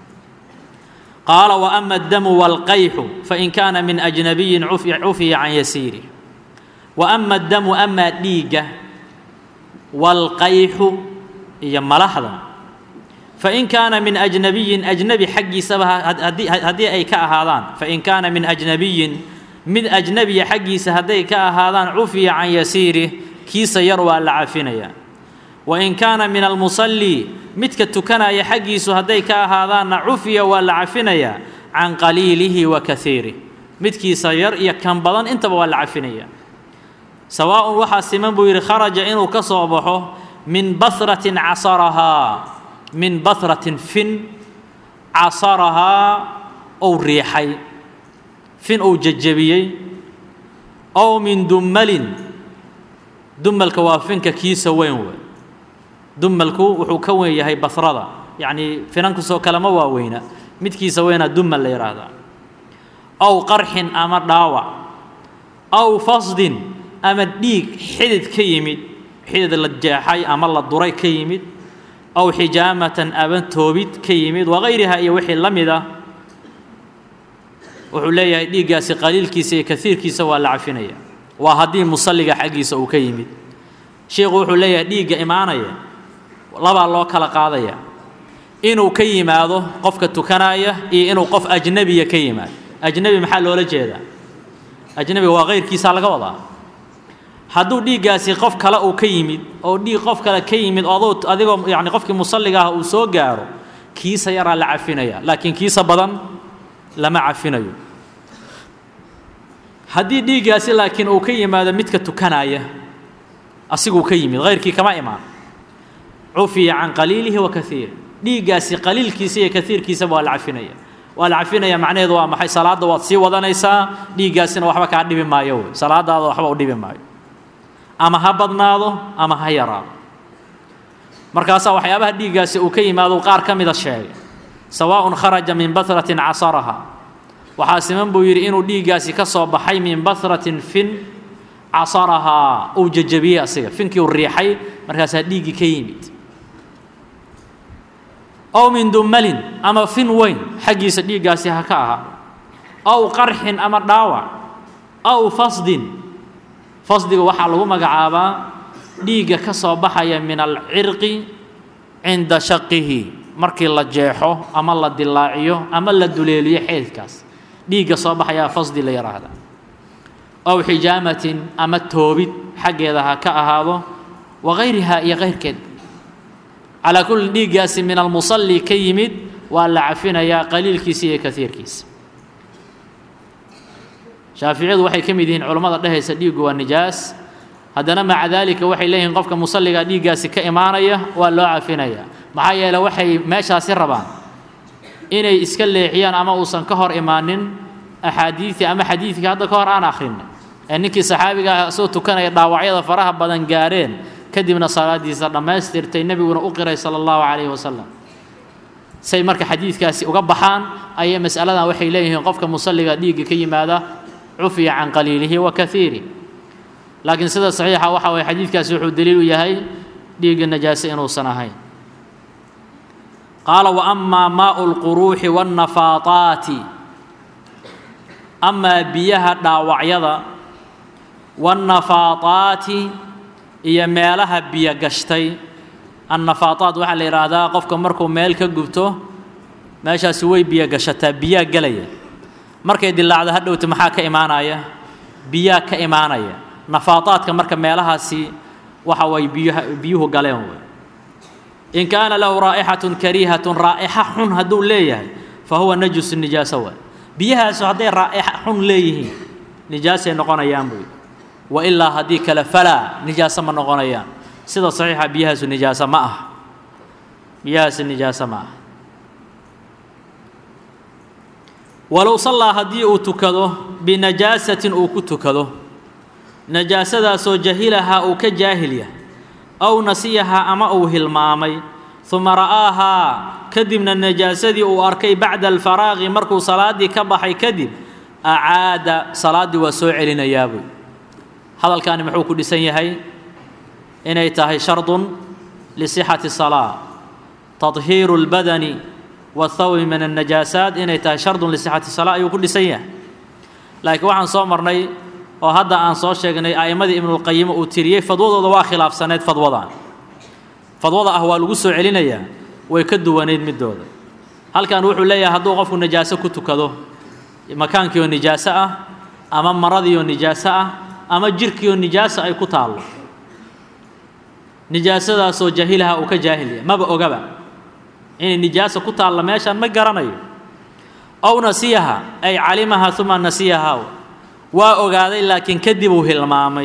S1: qaala wa ama addamu waalqayxu fain kaana min ajnabiyin cufiya can yasiirih wa ama addamu amaa dhiigga waalqayxu iyo malaxda fain kaana min ajnabiyin ajnabi xaggiisaba haddii ay ka ahaadaan fain kaana min ajnabiyin mid ajnabiya xaggiisa hadday ka ahaadaan cufiya can yasiirih kiisa yar waa la cafinaya wain kaana min almusallii midka tukanaya xaggiisu hadday ka ahaadaanna cufiya waa la cafinayaa can qaliilihi wa kaiirih midkiisa yar iyo kan badan intaba waa la cafinaya sawaaءun waxaa siman buu yidhi kharaja inuu ka soo baxo min basratin casarahaa min basratin fin casarahaa ou riixay fin uu jejebiyey ow min dummalin dumalka waa finka kiisa weyn wey dumalku wuxuu ka weyn yahay basrada yacnii finankusoo kalema waa weyna midkiisa weynaa dumal la yidhaahdaa aw qarxin ama dhaawac aw fasdin ama dhiig xidid ka yimid xidid la jeexay ama la duray ka yimid aw xijaamatan aban toobid ka yimid wakayriha iyo wixii la mid ah wuxuu leeyahay dhiiggaasi qaliilkiisa iyo kaiirkiisa waa la cafinaya waa haddii musalliga xaggiisa uu ka yimid sheikhu wuxuu leeyahay dhiigga imaanaya labaa loo kala qaadaya inuu ka yimaado qofka tukanaya iyo inuu qof ajnebiya ka yimaado ajnebi maxaa loola jeedaa ajnebiga waa kayrkiisaa laga wadaa hadduu dhiiggaasi qof kale uu ka yimid oo dhiig qof kale ka yimid adoo adigoo yacni qofkii musalliga ah uu soo gaaro kiisa yaraa la cafinaya laakiin kiisa badan lama cafinayo haddii dhiiggaasi laakiin uu ka yimaado midka tukanaya asiguu ka yimid hayrkii kama imaan cufiya can qaliilihi wa kaiiri dhiiggaasi qaliilkiisa iyo kaiirkiisaba waa la cafinaya waa la cafinaya macnaheedu waa maxay salaadda waad sii wadanaysaa dhiiggaasina waxba kaa dhibi maayo wey salaadaada waxba u dhibi maayo ama ha badnaado ama ha yaraado markaasaa waxyaabaha dhiiggaasi uu ka yimaado qaar ka mida sheegay sawaaءun kharaja min basratin casaraha waxaa siman buu yidhi inuu dhiiggaasi ka soo baxay min basratin fin casarahaa uu jejebiyey asiga finkii uu riixay markaasaa dhiiggii ka yimid ow min dumalin ama fin weyn xaggiisa dhiiggaasi ha ka ahaa aw qarxin ama dhaawac aw fasdin fasdiga waxaa lagu magacaabaa dhiigga ka soo baxaya min alcirqi cinda shaqihi markii la jeexo ama la dilaaciyo ama la duleeliyo xeedkaas dhiigga soo baxayaa fasdi la yidhaahda aw xijaamatin ama toobid xaggeeda ha ka ahaado wagayriha iyo kayrkeed calaa kulli dhiiggaasi min almusalli ka yimid waa la cafinayaa qaliilkiisa iyo kaiirkiisa shaaficiyadu waxay ka mid yihiin culammada dhehaysa dhiiggu waa nijaas haddana maca daalika waxay leeyihiin qofka musalliga dhiiggaasi ka imaanaya waa loo cafinayaa maxaa yeele waxay meeshaasi rabaan inay iska leexiyaan ama uusan ka hor imaanin axaadiidii ama xadiidkii hadda ka hor aan akhrinay ee ninkii saxaabiga ah isagoo tukanaya dhaawacyada faraha badan gaareen kadibna salaadiisa dhammaystirtay nebiguna u qiray sala allahu calayhi wasalam say marka xadiidkaasi uga baxaan ayay mas'aladan waxay leeyihiin qofka musalliga dhiigga ka yimaada cufiya can qaliilihi wa kaiiri laakiin sida saxiixa waxa waye xadiidkaasi wuxuu daliil u yahay dhiigga najaase inuusan ahayn qaala wa amaa maau lquruuxi waannafaataati amaa biyaha dhaawacyada waannafaataati iyo meelaha biyo gashtay annafaataat waxaa la yidhaahdaa qofka markuu meel ka gubto meeshaasi way biyo gashataa biyaa gelaya markay dilaacdo hadhowta maxaa ka imaanaya biyaa ka imaanaya nafaataadka marka meelahaasi waxa way biyuha biyuhu galeen wey in kaana lahu raa'ixatun kariihatun raa'ixa xun hadduu leeyahay fa huwa najusu nijaaso waay biyahaasu hadday raa'ixa xun leeyihiin nijaasay noqonayaan buy wa ilaa haddii kale falaa nijaaso ma noqonayaan sida saxiixa biyahaasu nijaaso ma ah biyahaasi nijaaso ma ah walow sallaa haddii uu tukado binajaasatin uu ku tukado najaasadaasoo jahilahaa uu ka jaahil yahay aw nasiyahaa ama uu hilmaamay uma ra'aahaa kadibna najaasadii uu arkay bacda alfaraaqi markuu salaaddii ka baxay kadib acaada salaaddii waa soo celinayaa buy hadalkaani muxuu ku dhisan yahay inay tahay shardun lisixati salaa tadhiiru اlbadani waاthawbi min الnajaasaat inay tahay shardun lisixati salaa ayuu ku dhisan yahay laakiin waxaan soo marnay oo hadda aan soo sheegnay a'immadii ibnulqayim uu tiriyey fadwadooda waa khilaafsaneyd fadwadan fadwada ah waa lagu soo celinayaa way ka duwaneyd midooda halkan wuxuu leeyahay hadduu qofku najaaso ku tukado makaankiioo nijaaso ah ama maradiioo nijaaso ah ama jirkiioo nijaaso ay ku taallo nijaasadaasoo jahilaha uu ka jaahilya maba ogaba inay nijaaso ku taalla meeshaan ma garanayo ow nasiyaha ay calimaha uma nasiyaha waa ogaaday laakiin kadib uu hilmaamay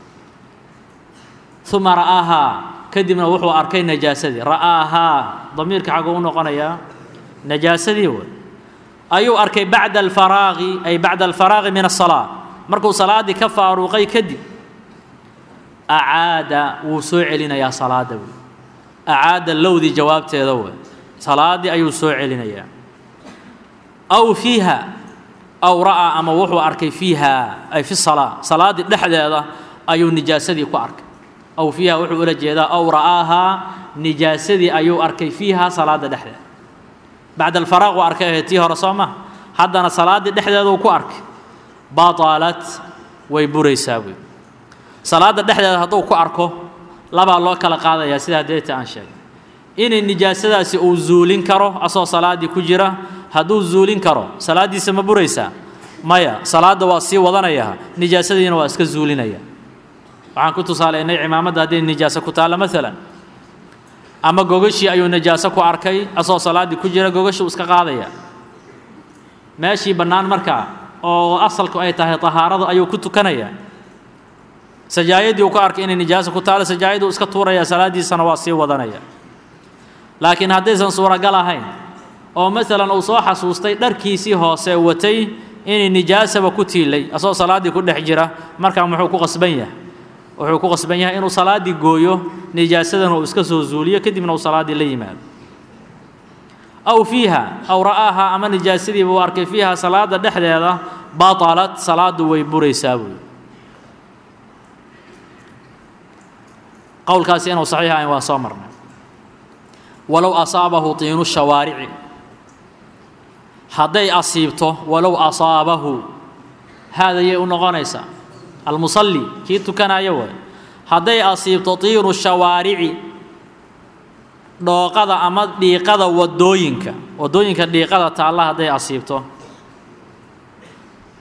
S1: uma ra'aahaa kadibna wuxuu arkay najaasadii ra'aahaa damiirka xaguu u noqonayaa najaasadii wey ayuu arkay bacda alfaraaqi ay bacda alfaraaqi min asalaa markuu salaaddii ka faaruuqay kadib acaada wuu soo celinayaa salaadda wey acaada lowdii jawaabteeda wey salaaddii ayuu soo celinayaa aw fiiha aw ra'aa ama wuxuu arkay fiiha ay fi salaa salaaddii dhexdeeda ayuu nijaasadii ku arkay aw fiiha wuxuu ula jeedaa aw ra'aahaa nijaasadii ayuu arkay fiiha salaadda dhexdeeda bacda alfaraaq uu arkay ahayd tii hore soo maha haddana salaaddii dhexdeeduu ku arkay batalat way buraysaa buy salaadda dhexdeeda hadduu ku arko labaa loo kala qaadayaa sidaa deeta aan sheegay inay nijaasadaasi uu zuulin karo asoo salaaddii ku jira hadduu zuulin karo salaaddiisa ma buraysaa maya salaadda waa sii wadanayaa nijaasadiina waa iska zuulinaya waxaan ku tusaalaynay cimaamadda hadday nijaaso ku taalla maalan ama gogashii ayuu najaaso ku arkay asoo salaaddii ku jira gogashuu iska qaadaya meeshii bannaan markaa oo asalku ay tahay tahaaradu ayuu ku tukanaya sajaayadii uu ku arkay inay nijaaso ku taalo sajaayaduu iska tuuraya salaaddiisana waa sii wadanaya laakiin haddaysan suuragal ahayn oo maalan uu soo xasuustay dharkiisii hoose watay inay nijaasaba ku tiilay asoo salaaddii ku dhex jira markaa muxuu ku qasban yahay wuxuu ku qasban yahay inuu salaaddii gooyo nijaasadana uu iska soo zuuliyo kadibna uu salaaddii la yimaado aw fiiha aw ra'aaha ama nijaasadiiba uu arkay fiiha salaadda dhexdeeda batalat salaaddu way buraysaa buuyi qowlkaasi inuu saxiix ahayn waa soo marnay walow asaabahu tiinu shawaarici hadday asiibto walow asaabahu haadayay u noqonaysaa almusalli kii tukanaya waay hadday asiibto tiinu shawaarici dhooqada ama dhiiqada waddooyinka waddooyinka dhiiqada taalla hadday asiibto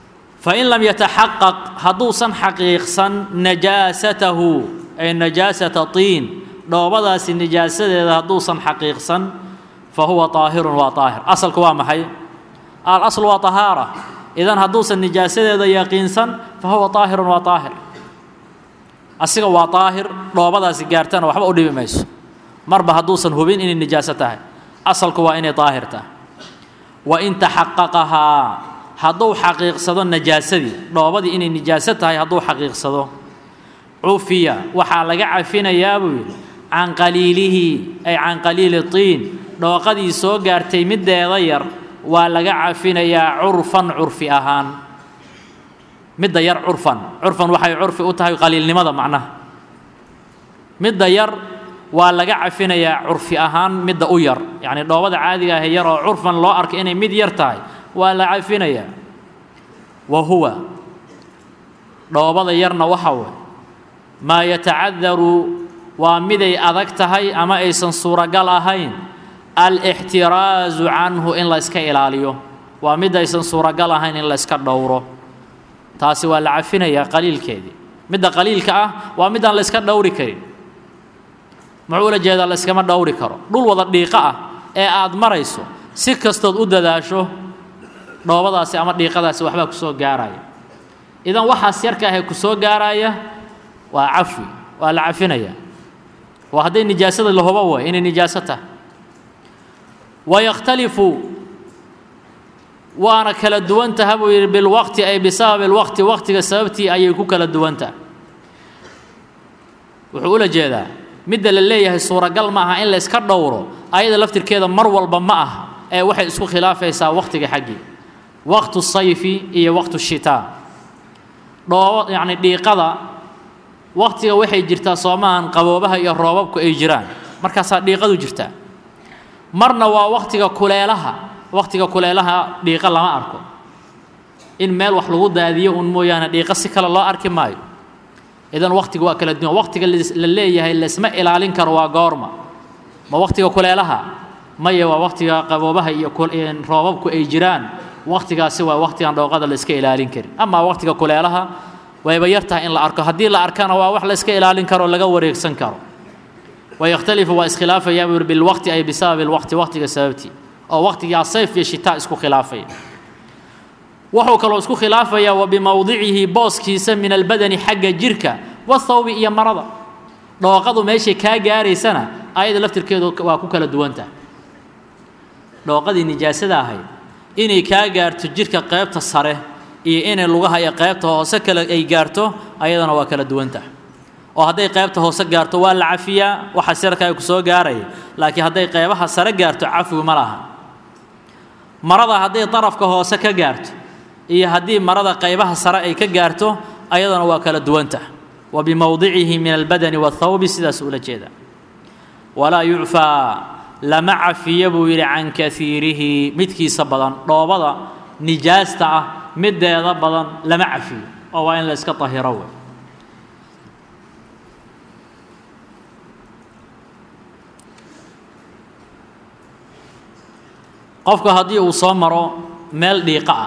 S1: fain lam yataxaqaq hadduusan xaqiiqsan najaasatahu ay najaasata tiin dhoobadaasi nijaasadeeda hadduusan xaqiiqsan fa huwa طaahirun waa طaahir asalku waa maxay alasl waa طahaara idan hadduusan nijaasadeeda yaqiinsan fa huwa طaahirun waa طaahir asiga waa طaahir dhoobadaasi gaartana waxba u dhibi mayso marba hadduusan hubin inay nijaaso tahay asalku waa inay طaahir tahay wain taxaqaqahaa hadduu xaqiiqsado najaasadii dhoobadii inay nijaaso tahay hadduu xaqiiqsado cufiya waxaa laga cafinayaa buu yidhi can qaliilihi ay can qaliili tiin dhooqadii soo gaartay middeeda yar waa laga cafinayaa curfan curfi ahaan midda yar curfan curfan waxay curfi u tahay qaliilnimada macnaha midda yar waa laga cafinayaa curfi ahaan midda u yar yacni dhoobada caadiga ahe yar oo curfan loo arkay inay mid yar tahay waa la cafinayaa wa huwa dhoobada yarna waxa way maa yatacadaru waa miday adag tahay ama aysan suuragal ahayn alixtiraasu canhu in la yska ilaaliyo waa mid aysan suuragal ahayn in la yska dhowro taasi waa la cafinayaa qaliilkeedii midda qaliilka ah waa midaan la yska dhowri karin muxuu ula jeedaa la yskama dhowri karo dhul wada dhiiqo ah ee aad marayso si kastood u dadaasho dhoobadaasi ama dhiiqadaasi waxbaa ku soo gaaraya idan waxaas yarka ahee ku soo gaaraya waa cafwi waa la cafinayaa waa hadday nijaasada la hubo way inay nijaaso tahay wayakhtalifu waana kala duwan taha buu yidhi bilwaqti ay bisababi lwaqti waqtiga sababtii ayay ku kala duwan tahay wuxuu ula jeedaa midda la leeyahay suuragal ma aha in la yska dhowro ayada laftirkeeda mar walba ma aha ee waxay isku khilaafaysaa waqtiga xaggii waqtu sayfi iyo waqtu shitaa dhoobo yacni dhiiqada waqtiga waxay jirtaa soomahan qaboobaha iyo roobabku ay jiraan markaasaa dhiiqadu jirtaa marna waa waqtiga kuleelaha waqtiga kuleelaha dhiiqo lama arko in meel wax lagu daadiyo un mooyaane dhiiqo si kale loo arki maayo idan waqtiga waa kala duwan waqtiga la leeyahay laysma ilaalin karo waa goorma ma waqtiga kuleelaha maya waa waqtiga qaboobaha iyo roobabku ay jiraan waqtigaasi waa waqtigan dhooqada la iska ilaalin karin amaa waqtiga kuleelaha wayba yar tahay in la arko haddii la arkana waa wax la iska ilaalin karo laga wareegsan karo wayakhtalifu waa iskhilaafayaa buu yidhi bilwaqti ay bisababi lwaqti waqtiga sababtii oo waqtigaa sayf iyo shitaa isku khilaafaya wuxuu kaloo isku khilaafayaa wa bimowdicihi booskiisa min albadani xagga jirka wathawbi iyo marada dhooqadu meeshay kaa gaaraysana ayada laftirkeedu waa ku kala duwan tahay dhooqadii nijaasada ahayd inay kaa gaarto jirka qaybta sare iyo inay lugaha iyo qaybta hoose kale ay gaarto ayadana waa kala duwan tahay oo hadday qaybta hoose gaarto waa la cafiyaa waxa sirkaa ku soo gaaraya laakiin hadday qaybaha sare gaarto cafwi ma laha marada hadday darafka hoose ka gaarto iyo haddii marada qaybaha sare ay ka gaarto ayadana waa kala duwan tahay wa bimowdicihi min albadani wathawbi sidaas ula jeeda walaa yucfaa lama cafiyo buu yidhi can kaiirihi midkiisa badan dhoobada nijaasta ah middeeda badan lama cafiyo oo waa in la iska tahiro wey qofku haddii uu soo maro meel dhiiqo ah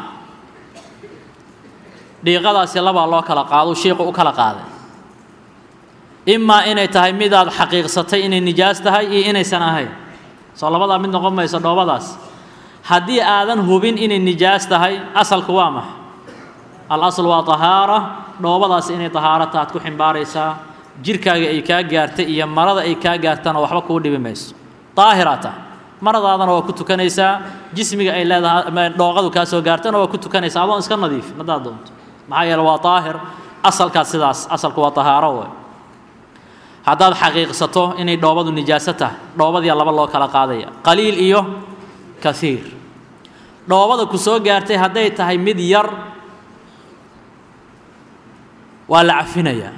S1: dhiiqadaasi labaa loo kala qaado shiiqu u kala qaaday imaa inay tahay midaad xaqiiqsatay inay nijaas tahay iyo inaysan ahayn soo labadaa mid noqon mayso dhoobadaas haddii aadan hubin inay nijaas tahay asalku waa maxa alasl waa tahaara dhoobadaas inay tahaaro taad ku ximbaaraysaa jirkaaga ay kaa gaartay iyo marada ay kaa gaartana waxba kuu dhibi mayso daahiraa tahay maradaadana waa ku tukanaysaa jismiga ay leedahay dhooqadu kaa soo gaartana waa ku tukanaysaa adoon iska nadiif haddaad doonto maxaa yeele waa daahir asalkaas sidaas asalku waa tahaaro wey haddaad xaqiiqsato inay dhoobadu nijaaso tahay dhoobadiia laba loo kala qaadaya qaliil iyo kaiir dhoobada ku soo gaartay hadday tahay mid yar waa la cafinayaa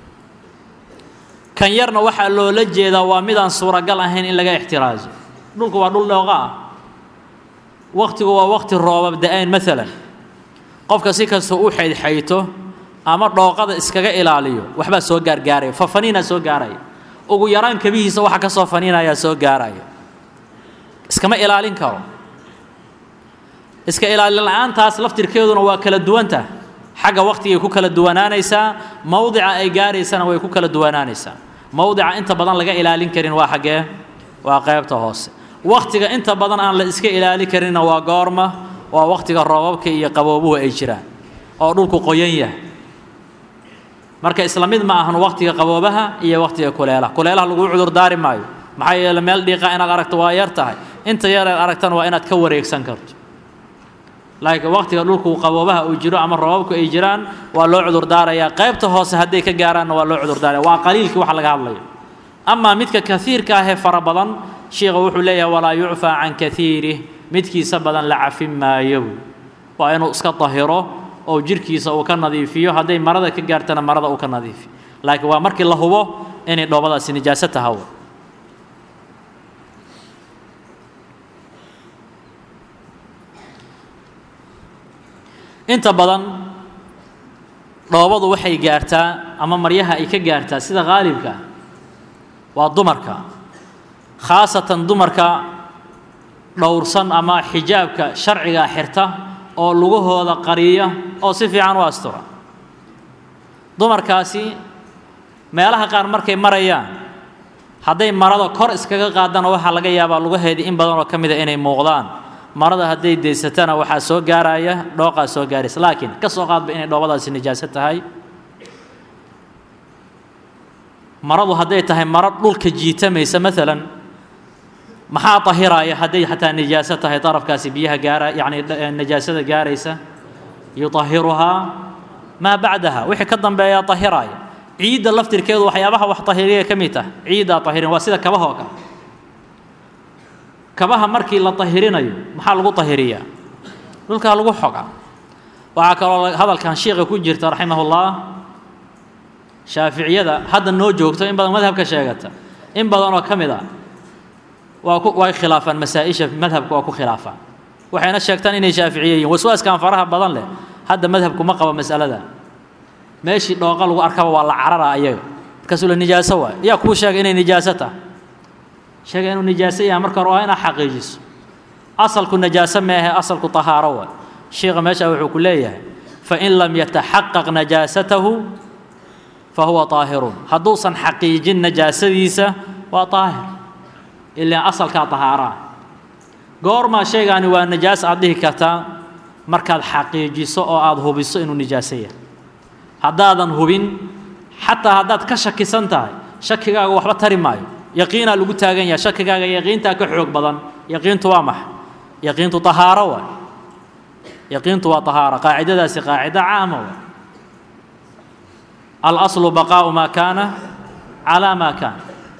S1: kan yarna waxaa loola jeedaa waa midaan suuragal ahayn in laga ixtiraaso dhulku waa dhul dhooqa ah waktigu waa wakti roobab da-aan maalan qofka si kasta u xaydxayto ama dhooqada iskaga ilaaliyo waxbaa soo gaargaaraya fafaniinaa soo gaaraya ugu yaraan kabihiisa waxa ka soo faniinayaa soo gaaraya iskama ilaalin karo iska ilaalin la-aantaas laftirkeeduna waa kala duwanta xagga waqtigay ku kala duwanaanaysaa mowdica ay gaaraysana way ku kala duwanaanaysaa mowdica inta badan laga ilaalin karin waa xaggee waa qaybta hoose waqtiga inta badan aan la iska ilaali karinna waa goorma waa waqtiga roobabka iyo qaboobuhu ay jiraan oo dhulku qoyan yahay marka isla mid ma ahan waqtiga qaboobaha iyo waqtiga kuleelaha kuleelaha lagu cudur daari maayo maxaa yeele meel dhiiqa inaad aragto waa yar tahay inta yar aad aragtana waa inaad ka wareegsan karto laakiin waqtiga dhulku qaboobaha uu jiro ama roobabku ay jiraan waa loo cudur daarayaa qaybta hoose hadday ka gaaraanna waa loo cudur daaraya waa qaliilkii waxa laga hadlayo amaa midka kaiirka ahee fara badan sheikha wuxuu leeyahay walaa yucfaa can kaiirih midkiisa badan la cafin maayo waa inuu iska dahiro oo jirhkiisa uu ka nadiifiyo hadday marada ka gaartana marada uu ka nadiifiyo laakiin waa markii la hubo inay dhoobadaasi nijaaso tahaw inta badan dhoobadu waxay gaartaa ama maryaha ay ka gaartaa sida qaalibka waa dumarka khaasatan dumarka dhowrsan ama xijaabka sharciga xirta oo lugahooda qariya oo si fiican u astura dumarkaasi meelaha qaar markay marayaan hadday marada kor iskaga qaadana waxaa laga yaabaa lugaheedii in badan oo ka mida inay muuqdaan marada hadday daysatana waxaa soo gaaraya dhooqaa soo gaaraysa laakiin ka soo qaadba inay dhoobadaasi nijaaso tahay maradu hadday tahay maro dhulka jiitamaysa maalan maxaa tahiraaya hadday xataa nijaaso tahay darafkaasi biyaha gaara yacni nijaasada gaaraysa yuطahiruhaa maa bacdaha wixii ka dambeeyaa tahiraaya ciidda laftirkeedu waxyaabaha wax tahiriya ka mid tah ciiddaa tahirin waa sida kabaha oo kale kabaha markii la tahirinayo maxaa lagu tahiriyaa dhulkaa lagu xogaa waxaa kaloo hadalkan shiika ku jirta raximahullah shaaficiyada hadda noo joogto in badan madhabka sheegata in badan oo ka mid a waa ku way khilaafaan masaa-isha madhabka waa ku khilaafaan waxayna sheegtaan inay shaaficiye yihin waswaaskan faraha badan leh hadda madhabku ma qabo mas'alada meeshii dhooqa lagu arkaba waa la carara ayaga markaasuu la nijaaso waay yaa kuu sheegay inay nijaaso tahay sheega inuu nijaaso yahay marka hore waa inaad xaqiijiso asalku najaaso meehe asalku tahaaro waay sheikha meesha wuxuu ku leeyahay fain lam yataxaqaq najaasatahu fahuwa طaahirun hadduusan xaqiijin najaasadiisa waa طaahir ilaa asalkaa طahaaraa goormaa shaygaani waa najaas aad dhihi kartaa markaad xaqiijiso oo aada hubiso inuu nijaaso yahay haddaadan hubin xataa haddaad ka shakisan tahay shakigaaga waxba tari maayo yaqiinaa lagu taagan yahay shakigaaga yaqiintaa ka xoog badan yaqiintu waa maxa yaqiintu طahaaro waay yaqiintu waa طahaaro qaacidadaasi qaacida caama waay alaslu baqaa'u maa kaana calaa maa kaana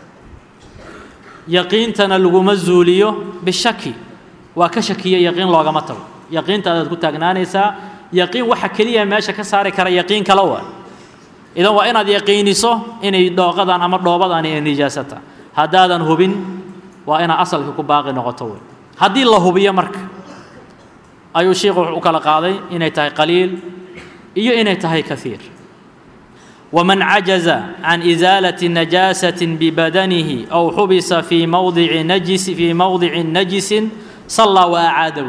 S1: yaqiintana laguma zuuliyo bishaki waa ka shakiya yaqiin loogama tago yaqiintaadaad ku taagnaanaysaa yaqiin waxa keliya meesha ka saari kara yaqiin kala waa idan waa inaad yaqiiniso inay dhooqadan ama dhoobadani ay nijaasata haddaadan hubin waa inaad asalka ku baaqi noqoto wey haddii la hubiyo marka ayuu sheikhu wuxuu u kala qaaday inay tahay qaliil iyo inay tahay kaiir ومن عجز عن إزالة نجاسة ببدنه أو حبس في موضع نجس في موضع نجس صلى وأعاده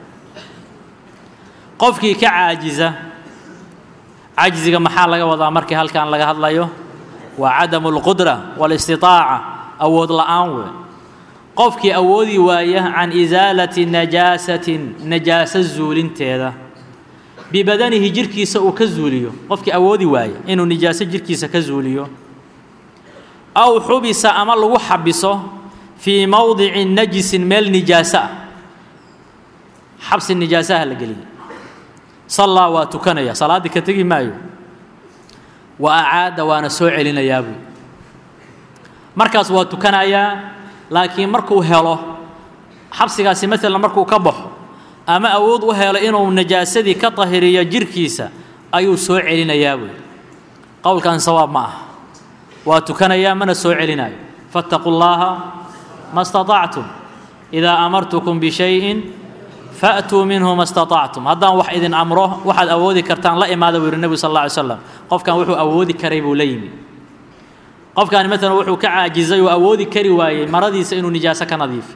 S1: qofkii ka caajiza cajziga maxaa laga wadaa markii halkan laga hadlayo waa cadamu اlqudra wاlاstiطaaca awood la'aan wey qofkii awoodi waaya can isaalati najaasatin najaaso zuulinteeda bibadanihi jirhkiisa uu ka zuuliyo qofkii awoodi waaya inuu nijaaso jirhkiisa ka zuuliyo aw xubisa ama lagu xabiso fii mowdici najisin meel nijaaso ah xabsi nijaasaha la geliya sallaa waa tukanaya salaaddii ka tegi maayo wa acaada waana soo celinayaa buy markaas waa tukanayaa laakiin markuu helo xabsigaasi maalan markuu ka baxo ama awood u helo inuu najaasadii ka tahiriyo jirhkiisa ayuu soo celinayaa buy qowlkan sawaab ma aha waa tukanayaa mana soo celinayo faاtaquu llaaha ma اstaطactum idaa amartukum bishayin faatuu minhu ma staطactum haddaan wax idin amro waxaad awoodi kartaan la imaada buu yihi nebigu sal alla alay slam qofkan wuxuu awoodi karay buu la yimi qofkaani maalan wuxuu ka caajizay oo awoodi kari waayey maradiisa inuu nijaaso ka nadiifi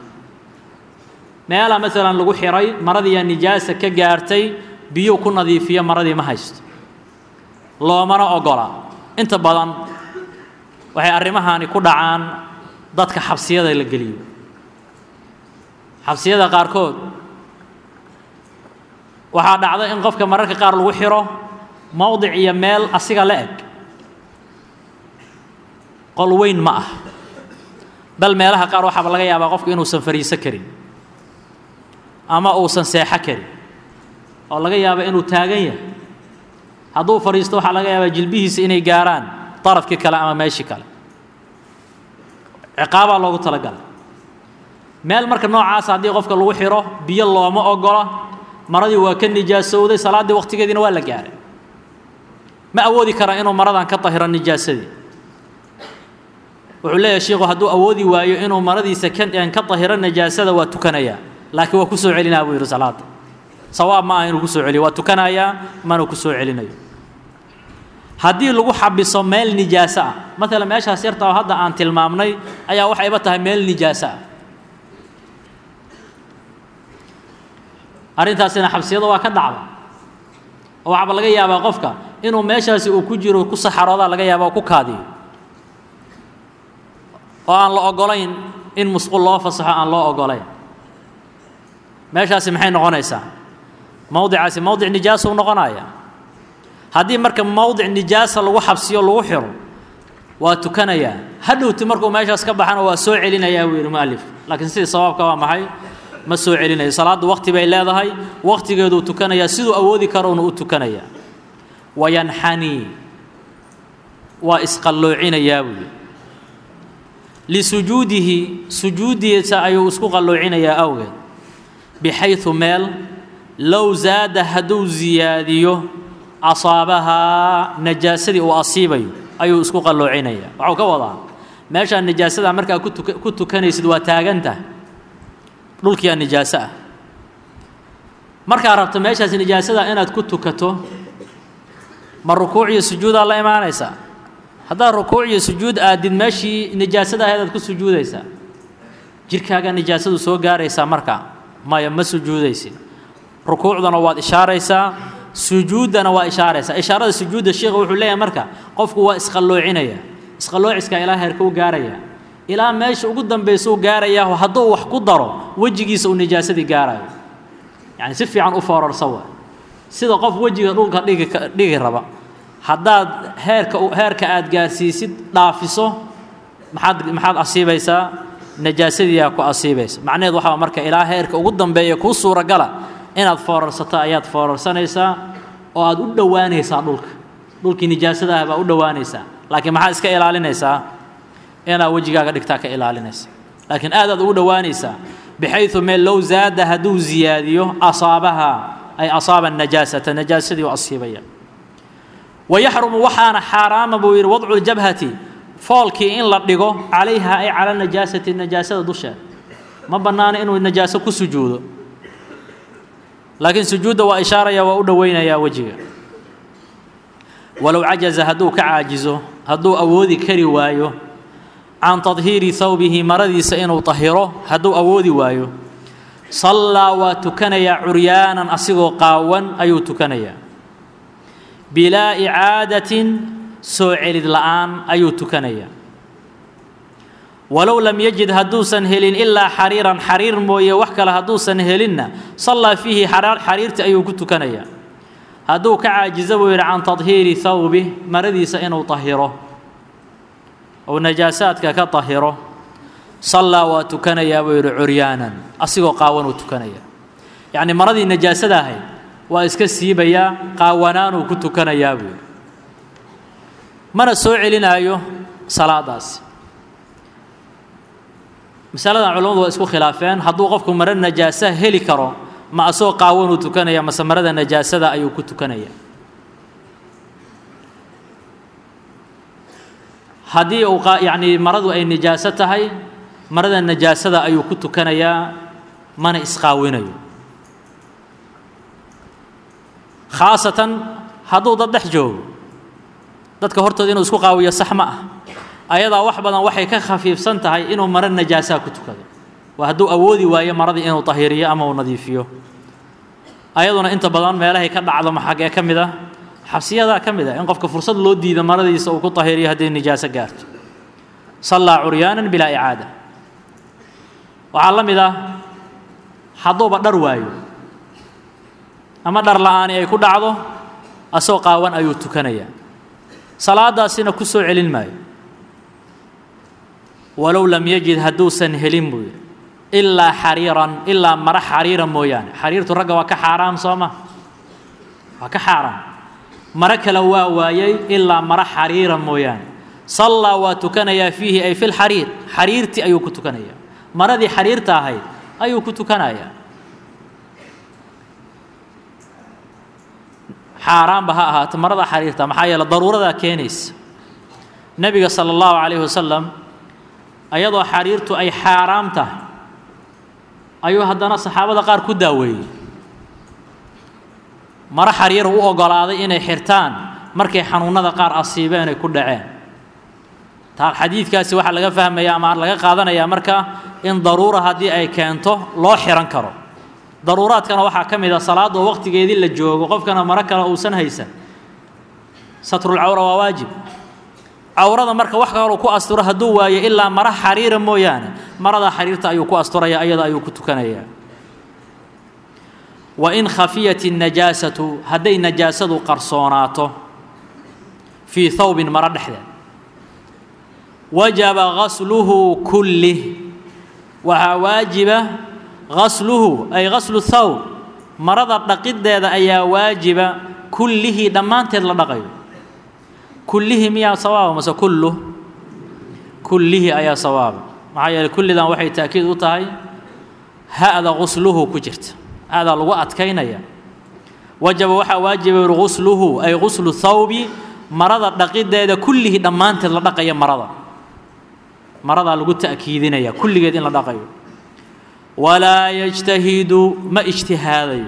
S1: meelaa maalan lagu xiray maradiiyaa nijaasa ka gaartay biyuu ku nadiifiyo maradii ma haysto loomana ogola inta badan waxay arrimahaani ku dhacaan dadka xabsiyada la geliyo xabsiyada qaarkood waxaa dhacda in qofka mararka qaar lagu xiro mowdic iyo meel asiga la eg qol weyn ma ah bal meelaha qaar waxaaba laga yaabaa qofku inuusan fariiso karin ama uusan seexo karin oo laga yaaba inuu taagan yahay hadduu fadhiisto waxaa laga yaabaa jilbihiisa inay gaaraan darafkii kale ama meeshii kale ciqaabaa loogu talagalay meel marka noocaasa haddii qofka lagu xiro biyo looma ogola maradii waa ka nijaasowday salaaddii waqtigeediina waa la gaaray ma awoodi karaa inuu maradan ka tahiro nijaasadii wuxuu leeyahay shiikhu hadduu awoodi waayo inuu maradiisa ka tahiro nijaasada waa tukanayaa laakiin waa ku soo celinaa buu yidhi salaada sawaab ma aha inuu ku soo celiyo waa tukanayaa mana ku soo celinayo haddii lagu xabiso meel nijaaso ah maalan meeshaas yarta oo hadda aan tilmaamnay ayaa waxayba tahay meel nijaaso ah arrintaasina xabsiyada waa ka dhacda oo waxaaba laga yaabaa qofka inuu meeshaasi uu ku jiro ku saxaroodaa laga yaaba oo ku kaadiyo oo aan la ogolayn in musqul loo fasaxo aan loo ogolayn meeshaasi maxay noqonaysaa mowdicaasi mowdic nijaasa u noqonaya haddii marka mowdic nijaasa lagu xabsiyo lagu xiro waa tukanayaa hadhowti markuu meeshaas ka baxana waa soo celinayaa buu yidhi mualif laakiin sidii sawaabka waa maxay ma soo celinayo salaaddu waqti bay leedahay waqtigeeduu tukanayaa siduu awoodi karouna u tukanayaa wayanxanii waa isqalloocinayaa buu yidhi lisujuudihi sujuudiisa ayuu isku qalloocinayaa awgeed bixaydu meel low zaada hadduu ziyaadiyo asaabahaa najaasadii uu asiibayo ayuu isku qalloocinayaa waxuu ka wadaa meeshaa nijaasada markaa kutuka ku tukanaysid waa taagantah dhulkiyaa nijaaso ah markaa rabto meeshaas nijaasada inaad ku tukato ma rukuuc iyo sujuudaa la imaanaysaa haddaad rukuuc iyo sujuud aadid meeshii nijaasada ahayd aad ku sujuudaysaa jirkaagaa nijaasadu soo gaaraysaa markaa maya ma sujuudaysid rukuucdana waad ishaaraysaa sujuuddana waa ishaaraysaa ishaarada sujuudda sheikha wuxuu leeyahay marka qofku waa isqalloocinaya isqalloociskaa ilaa heerka u gaaraya ilaa meesha ugu dambaysa u gaarayaa hadduu wax ku daro wejigiisa uu nijaasadii gaarayo yacni si fiican u foorarsa waa sida qof wejiga dhulka dhigi dhigi raba haddaad heerka heerka aad gaarsiisid dhaafiso maxaad maxaad asiibaysaa najaasadiiyaa ku asiibaysa macnaheed waxaa marka ilaa heerka ugu dambeeya kuu suuragala inaad foorarsato ayaad foorarsanaysaa oo aad u dhowaanaysaa dhulka dhulkii nijaasada ah baa u dhowaanaysaa laakiin maxaad iska ilaalinaysaa inaad wejigaaga dhigtaa ka ilaalinaysa laakiin aad aad ugu dhowaanaysaa bixayu meel low zaada hadduu ziyaadiyo asaabaha ay asaaba najaasata najaasadii u asiibaya wayaxrumu waxaana xaaraama buu yidhi wadcu ljabhati foolkii in la dhigo calayha ay cala najaasati najaasada dusheeda ma bannaana inuu najaaso ku sujuudo laakiin sujuudda waa ishaaraya waa u dhoweynayaa wejiga walow cajaza hadduu ka caajizo hadduu awoodi kari waayo can tadhiiri hawbihi maradiisa inuu tahiro hadduu awoodi waayo sallaa waa tukanayaa curyaanan asigoo qaawan ayuu tukanayaa bilaa icaadatin soo celid la'aan ayuu tukanayaa walow lam yajid hadduusan helin ilaa xariiran xariir mooye wax kale hadduusan helinna sallaa fiihi xariirti ayuu ku tukanayaa hadduu ka caajizo buu yidhi can tadhiiri hawbih maradiisa inuu tahiro ou najaasaadka ka tahiro sallaa waa tukanayaa buu yidhi curyaanan asigoo qaawanuu tukanaya yacni maradii najaasada ahayd waa iska siibayaa qaawanaanuu ku tukanayaa buu yidhi mana soo celinaayo salaadaasi masaladan culamadu waa isku khilaafeen hadduu qofku maro najaasa heli karo ma asagoo qaawanuu tukanaya mase marada najaasada ayuu ku tukanaya haddii uu yacni maradu ay nijaaso tahay marada najaasada ayuu ku tukanayaa mana isqaawinayo khaasatan hadduu dad dhex joogo dadka hortooda inuu isku qaawiyo sax ma ah ayadaa wax badan waxay ka khafiifsan tahay inuu maro najaasaa ku tukado waa hadduu awoodi waayo maradii inuu tahiriyo ama uu nadiifiyo ayaduna inta badan meelahay ka dhacdo maxagee ka mid ah xabsiyadaa ka mid ah in qofka fursad loo diida maradiisa uu ku tahiriyo hadday nijaaso gaarto sallaa curyaanan bilaa icaada waxaa la mid ah hadduuba dhar waayo ama dhar la'aani ay ku dhacdo asoo qaawan ayuu tukanayaa salaadaasina ku soo celin maayo walow lam yajid hadduusan helin buu yidhi ilaa xariiran ilaa mara xariira mooyaane xariirtu ragga waa ka xaaraam soo ma waa ka xaaraam maro kale waa waayey ilaa maro xariira mooyaane sallaa waa tukanayaa fiihi ay fi lxariir xariirtii ayuu ku tukanayaa maradii xariirta ahayd ayuu ku tukanayaa xaaraanba ha ahaato marada xariirta maxaa yeele daruuradaa keenaysa nebiga sala allahu calayhi wasalam ayadoo xariirtu ay xaaraam tahay ayuu haddana saxaabada qaar ku daaweeyey maro xariira u oggolaaday inay xirtaan markay xanuunnada qaar asiibeen ay ku dhaceen taa xadiidkaasi waxaa laga fahmaya ama laga qaadanayaa marka in daruura haddii ay keento loo xihan karo daruuraadkana waxaa ka mid a salaadoo waqtigeedii la joogo qofkana maro kale uusan haysan satrulcawra waa waajib cawrada marka wax kaloo ku asturo hadduu waayo ilaa mara xariira mooyaane marada xariirta ayuu ku asturaya ayada ayuu ku tukanayaa wa in khafiyat الnajaasatu hadday najaasadu qarsoonaato fii thawbin maro dhexdeed wajaba gasluhu kullih waxaa waajiba gasluhu ay gaslu thawb marada dhaqiddeeda ayaa waajiba kullihii dhammaanteed la dhaqayo kullihii miyaa sawaaba mase kullu kullihii ayaa sawaaba maxaa yeeley kullidan waxay taakiid u tahay ha'da gusluhu ku jirta ha'daa lagu adkaynaya wajaba waxaa waajiba yuri gusluhu ay guslu thawbi marada dhaqiddeeda kullihii dhammaanteed la dhaqaya marada maradaa lagu ta'kiidinaya kulligeed in la dhaqayo walaa yajtahidu ma ijtihaadayo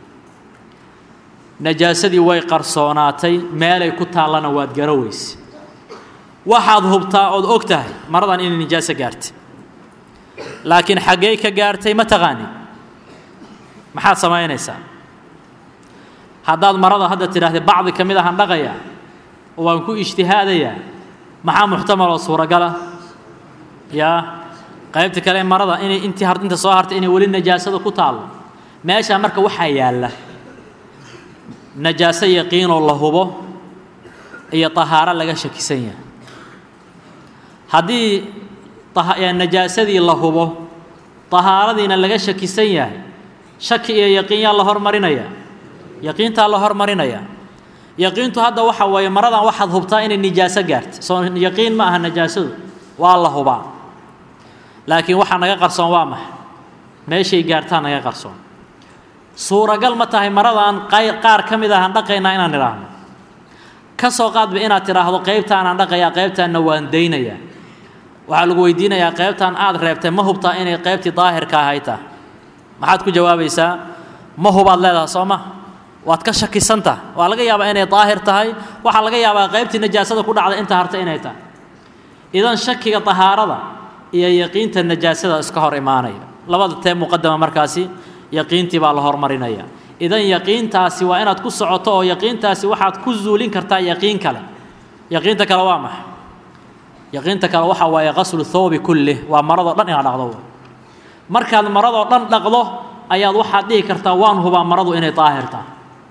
S1: najaasadii way qarsoonaatay meelay ku taallana waad garaweyse waxaad hubtaa ood og tahay maradan inay nijaaso gaartay laakiin xaggey ka gaartay ma taqaanid maxaad samaynaysaa haddaad marada hadda tidhahdee bacdi ka mid ahaan dhaqayaa oo waan ku ijtihaadayaa maxaa muxtamaloo suuragala yaa qaybta kale ee marada inay intii inta soo hartay inay weli najaasada ku taallo meeshaa marka waxaa yaalla najaaso yaqiinoo la hubo iyo tahaaro laga shakisan yahay haddii najaasadii la hubo tahaaradiina laga shakisan yahay shaki iyo yaqiin yaa la hormarinaya yaqiintaa la hormarinaya yaqiintu hadda waxa weeye maradan waxaad hubtaa inay nijaaso gaarta soo yaqiin ma aha najaasadu waa la hubaa laakiin waxaa naga qarsoon waa maxay meeshay gaartaa naga qarsoon suuragal ma tahay maradan qaar ka mid ahaan dhaqaynaa inaan idhaahno ka soo qaadba inaad tidhaahdo qaybtaanaan dhaqayaa qaybtaanna waan daynayaa waxaa lagu weydiinayaa qaybtaan aad reebtay ma hubtaa inay qaybtii daahirka ahay tahay maxaad ku jawaabaysaa ma hubaad leedaha soo ma waad ka shakisantah waa laga yaabaa inay daahir tahay waxaa laga yaabaa qaybtii najaasada ku dhacday inta harta inay tahay idan shakiga tahaarada iyo yaqiinta najaasada iska hor imaanaya labada tee muqadama markaasi yaqiintii baa la hormarinaya idan yaqiintaasi waa inaad ku socoto oo yaqiintaasi waxaad ku zuulin kartaa yaqiin kale yaqiinta kale waa maxay yaqiinta kale waxa waaye qaslu thawbi kullih waa maradoo dhan inaad dhaqdo markaad maradoo dhan dhaqdo ayaad waxaad dhihi kartaa waan hubaa maradu inay daahir tahay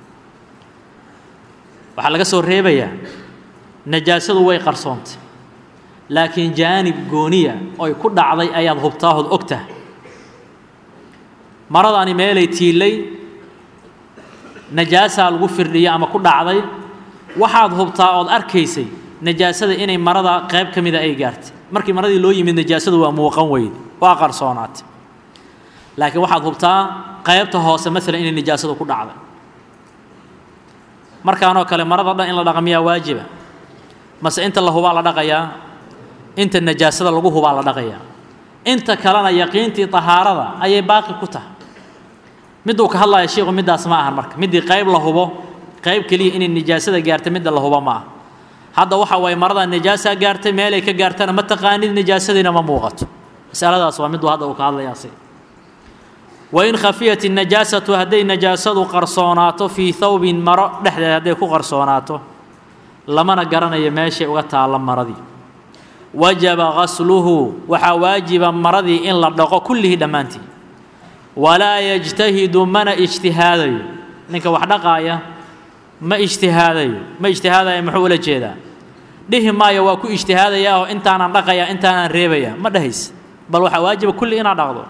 S1: waxaa laga soo reebayaa najaasadu way qarsoontay laakiin jaanib gooniya oy ku dhacday ayaad hubtaahood og tahay maradaani meelay tiilay najaasaa lagu firdhiyay ama ku dhacday waxaad hubtaa ood arkaysay najaasada inay marada qayb ka mida ay gaartay markii maradii loo yimid najaasadu waa muuqan weyde waa qarsoonaatay laakiin waxaad hubtaa qaybta hoose maalan inay najaasadu ku dhacday markaanoo kale marada dhan in la dhaqa miyaa waajiba mase inta la hubaa la dhaqayaa inta najaasada lagu hubaa la dhaqayaa inta kalena yaqiintii tahaarada ayay baaqi ku tahay miduu ka hadlaya shiiku middaas ma ahan marka middii qayb la hubo qayb keliya inay nijaasada gaartay midda la hubo ma aha hadda waxa waaye maradaa najaasaa gaartay meelay ka gaartana ma taqaanid nijaasadiina ma muuqato masaladaas waa miduu hadda uu ka hadlayaa si wain khafiyat الnajaasatu hadday najaasadu qarsoonaato fii thawbin maro dhexdeed hadday ku qarsoonaato lamana garanayo meeshay uga taalla maradii wajaba gasluhu waxaa waajiba maradii in la dhaqo kullihii dhammaantii walaa yajtahidu mana ijtihaadayo ninka wax dhaqaaya ma ijtihaadayo ma ijtihaadaya muxuu ula jeedaa dhihi maayo waa ku ijtihaadaya oo intaanan dhaqaya intaanaan reebaya ma dhahays bal waxaa waajiba kulli inaad dhaqdo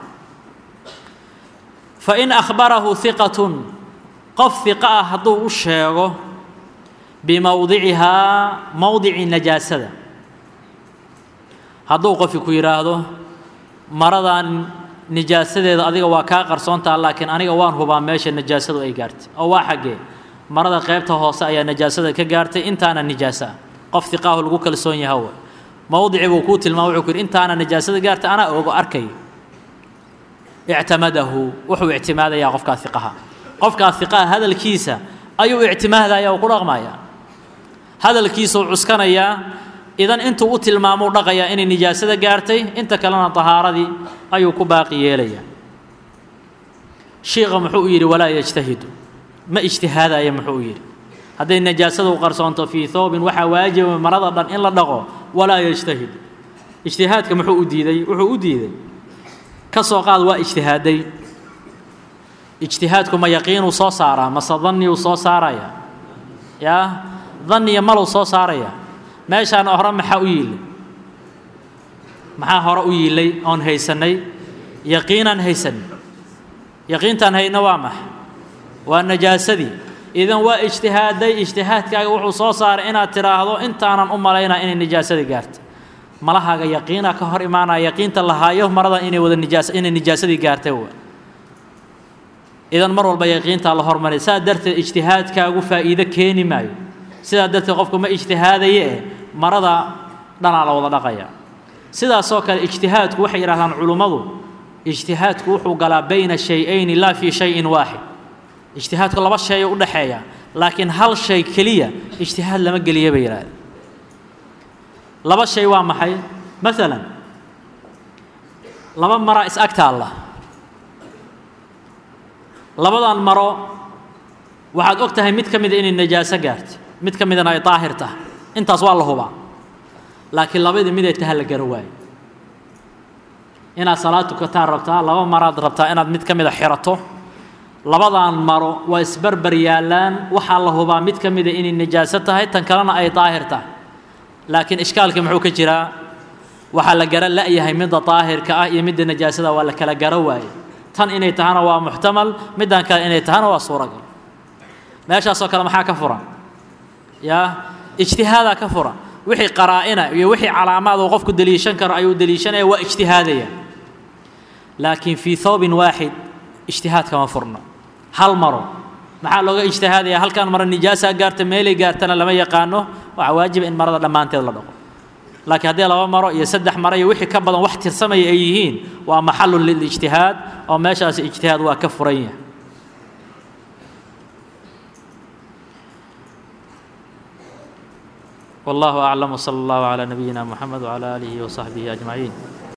S1: fain akhbarahu hiqatun qof hiqa ah hadduu u sheego bimowdicihaa mowdici najaasada hadduu qofki ku yidhaahdo maradan nijaasadeeda adiga waa kaa qarsoontaa laakiin aniga waan hubaa meesha najaasadu ay gaartay oo waa xaggee marada qaybta hoose ayaa najaasada ka gaartay intaana nijaasa ah qof hiqaahu lagu kalsoon yaha w mowdici buu kuu tilmaama wuxuu ku yidhi intaana najaasada gaartay anaa ogo arkay ictamadahu wuxuu ictimaadayaa qofkaa hiqaha qofkaa hiqaha hadalkiisa ayuu ictimaadaya oo ku dhaqmaya hadalkiisuu cuskanayaa idan intuu u tilmaamou dhaqayaa inay nijaasada gaartay inta kalena tahaaradii ayuu ku baaqi yeelayaa shiikha muxuu u yidhi walaa yajtahidu ma ijtihaadaya muxuu u yidhi hadday najaasadu qarsoonto fii thoobin waxaa waajiba marada dhan in la dhaqo walaa yajtahid ijtihaadka muxuu u diiday wuxuu u diiday ka soo qaad waa ijtihaaday ijtihaadku ma yaqiinuu soo saaraa mase danniyuu soo saaraya yaa danniya maluu soo saaraya meeshaan hore maxaa u yiilay maxaa hore u yiilay oon haysannay yaqiinaan haysanay yaqiintaan hayno waa max waa najaasadii idan waa ijtihaaday ijtihaadkaaga wuxuu soo saaray inaad tidhaahdo intaanan u malaynaa inay nijaasadii gaartay malahaaga yaqiinaa ka hor imaanaya yaqiinta lahaayo maradan inay wada nijaas inay nijaasadii gaartay wa idan mar walba yaqiintaa la hormaray saa darteed ijtihaadkaagu faa'iido keeni maayo sidaa darteed qofku ma ijtihaadaye eh marada dhanaa la wada dhaqaya sidaasoo kale ijtihaadku waxay yidhahdaan culummadu ijtihaadku wuxuu galaa bayna shay-ayni laa fii shayin waaxid ijtihaadku laba sheeyo u dhexeeya laakiin hal shay keliya ijtihaad lama geliya bay yidhahdeen laba shay waa maxay maalan laba maraa is ag taalla labadan maro waxaad og tahay mid ka mida inay najaaso gaartay mid ka midana ay daahir tahay intaas waa la hubaa laakiin labadii miday taha la garo waayo inaad salaad tukataan rabtaa laba maraad rabtaa inaad mid ka mida xirato labadan maro waa isbarbar yaallaan waxaa la hubaa mid ka mida inay najaaso tahay tan kalena ay daahir tahay laakiin ishkaalkii muxuu ka jiraa waxaa la gara la'yahay midda daahirka ah iyo midda najaasada waa la kala garo waaye tan inay tahana waa muxtamal middan kale inay tahana waa suuragal meeshaasoo kale maxaa ka furan yaa ijtihaadaa ka furan wixii qaraa'ina iyo wixii calaamaad uu qofku deliishan karo ayuu deliishanaya waa ijtihaadaya laakiin fii thoobin waaxid ijtihaad kama furno hal maro maxaa looga ijtihaadaya halkan maro nijaasaa gaarta meelay gaartana lama yaqaano waxaa waajiba in marada dhammaanteed la dhaqo laakiin haddii laba maro iyo saddex maro iyo wixii ka badan wax tirsamaya ay yihiin waa maxalun lilijtihaad oo meeshaasi ijtihaad waa ka furan yahay والله أعلم وصلى الله على نبينا محمد وعلى آله وصحبه أجمعين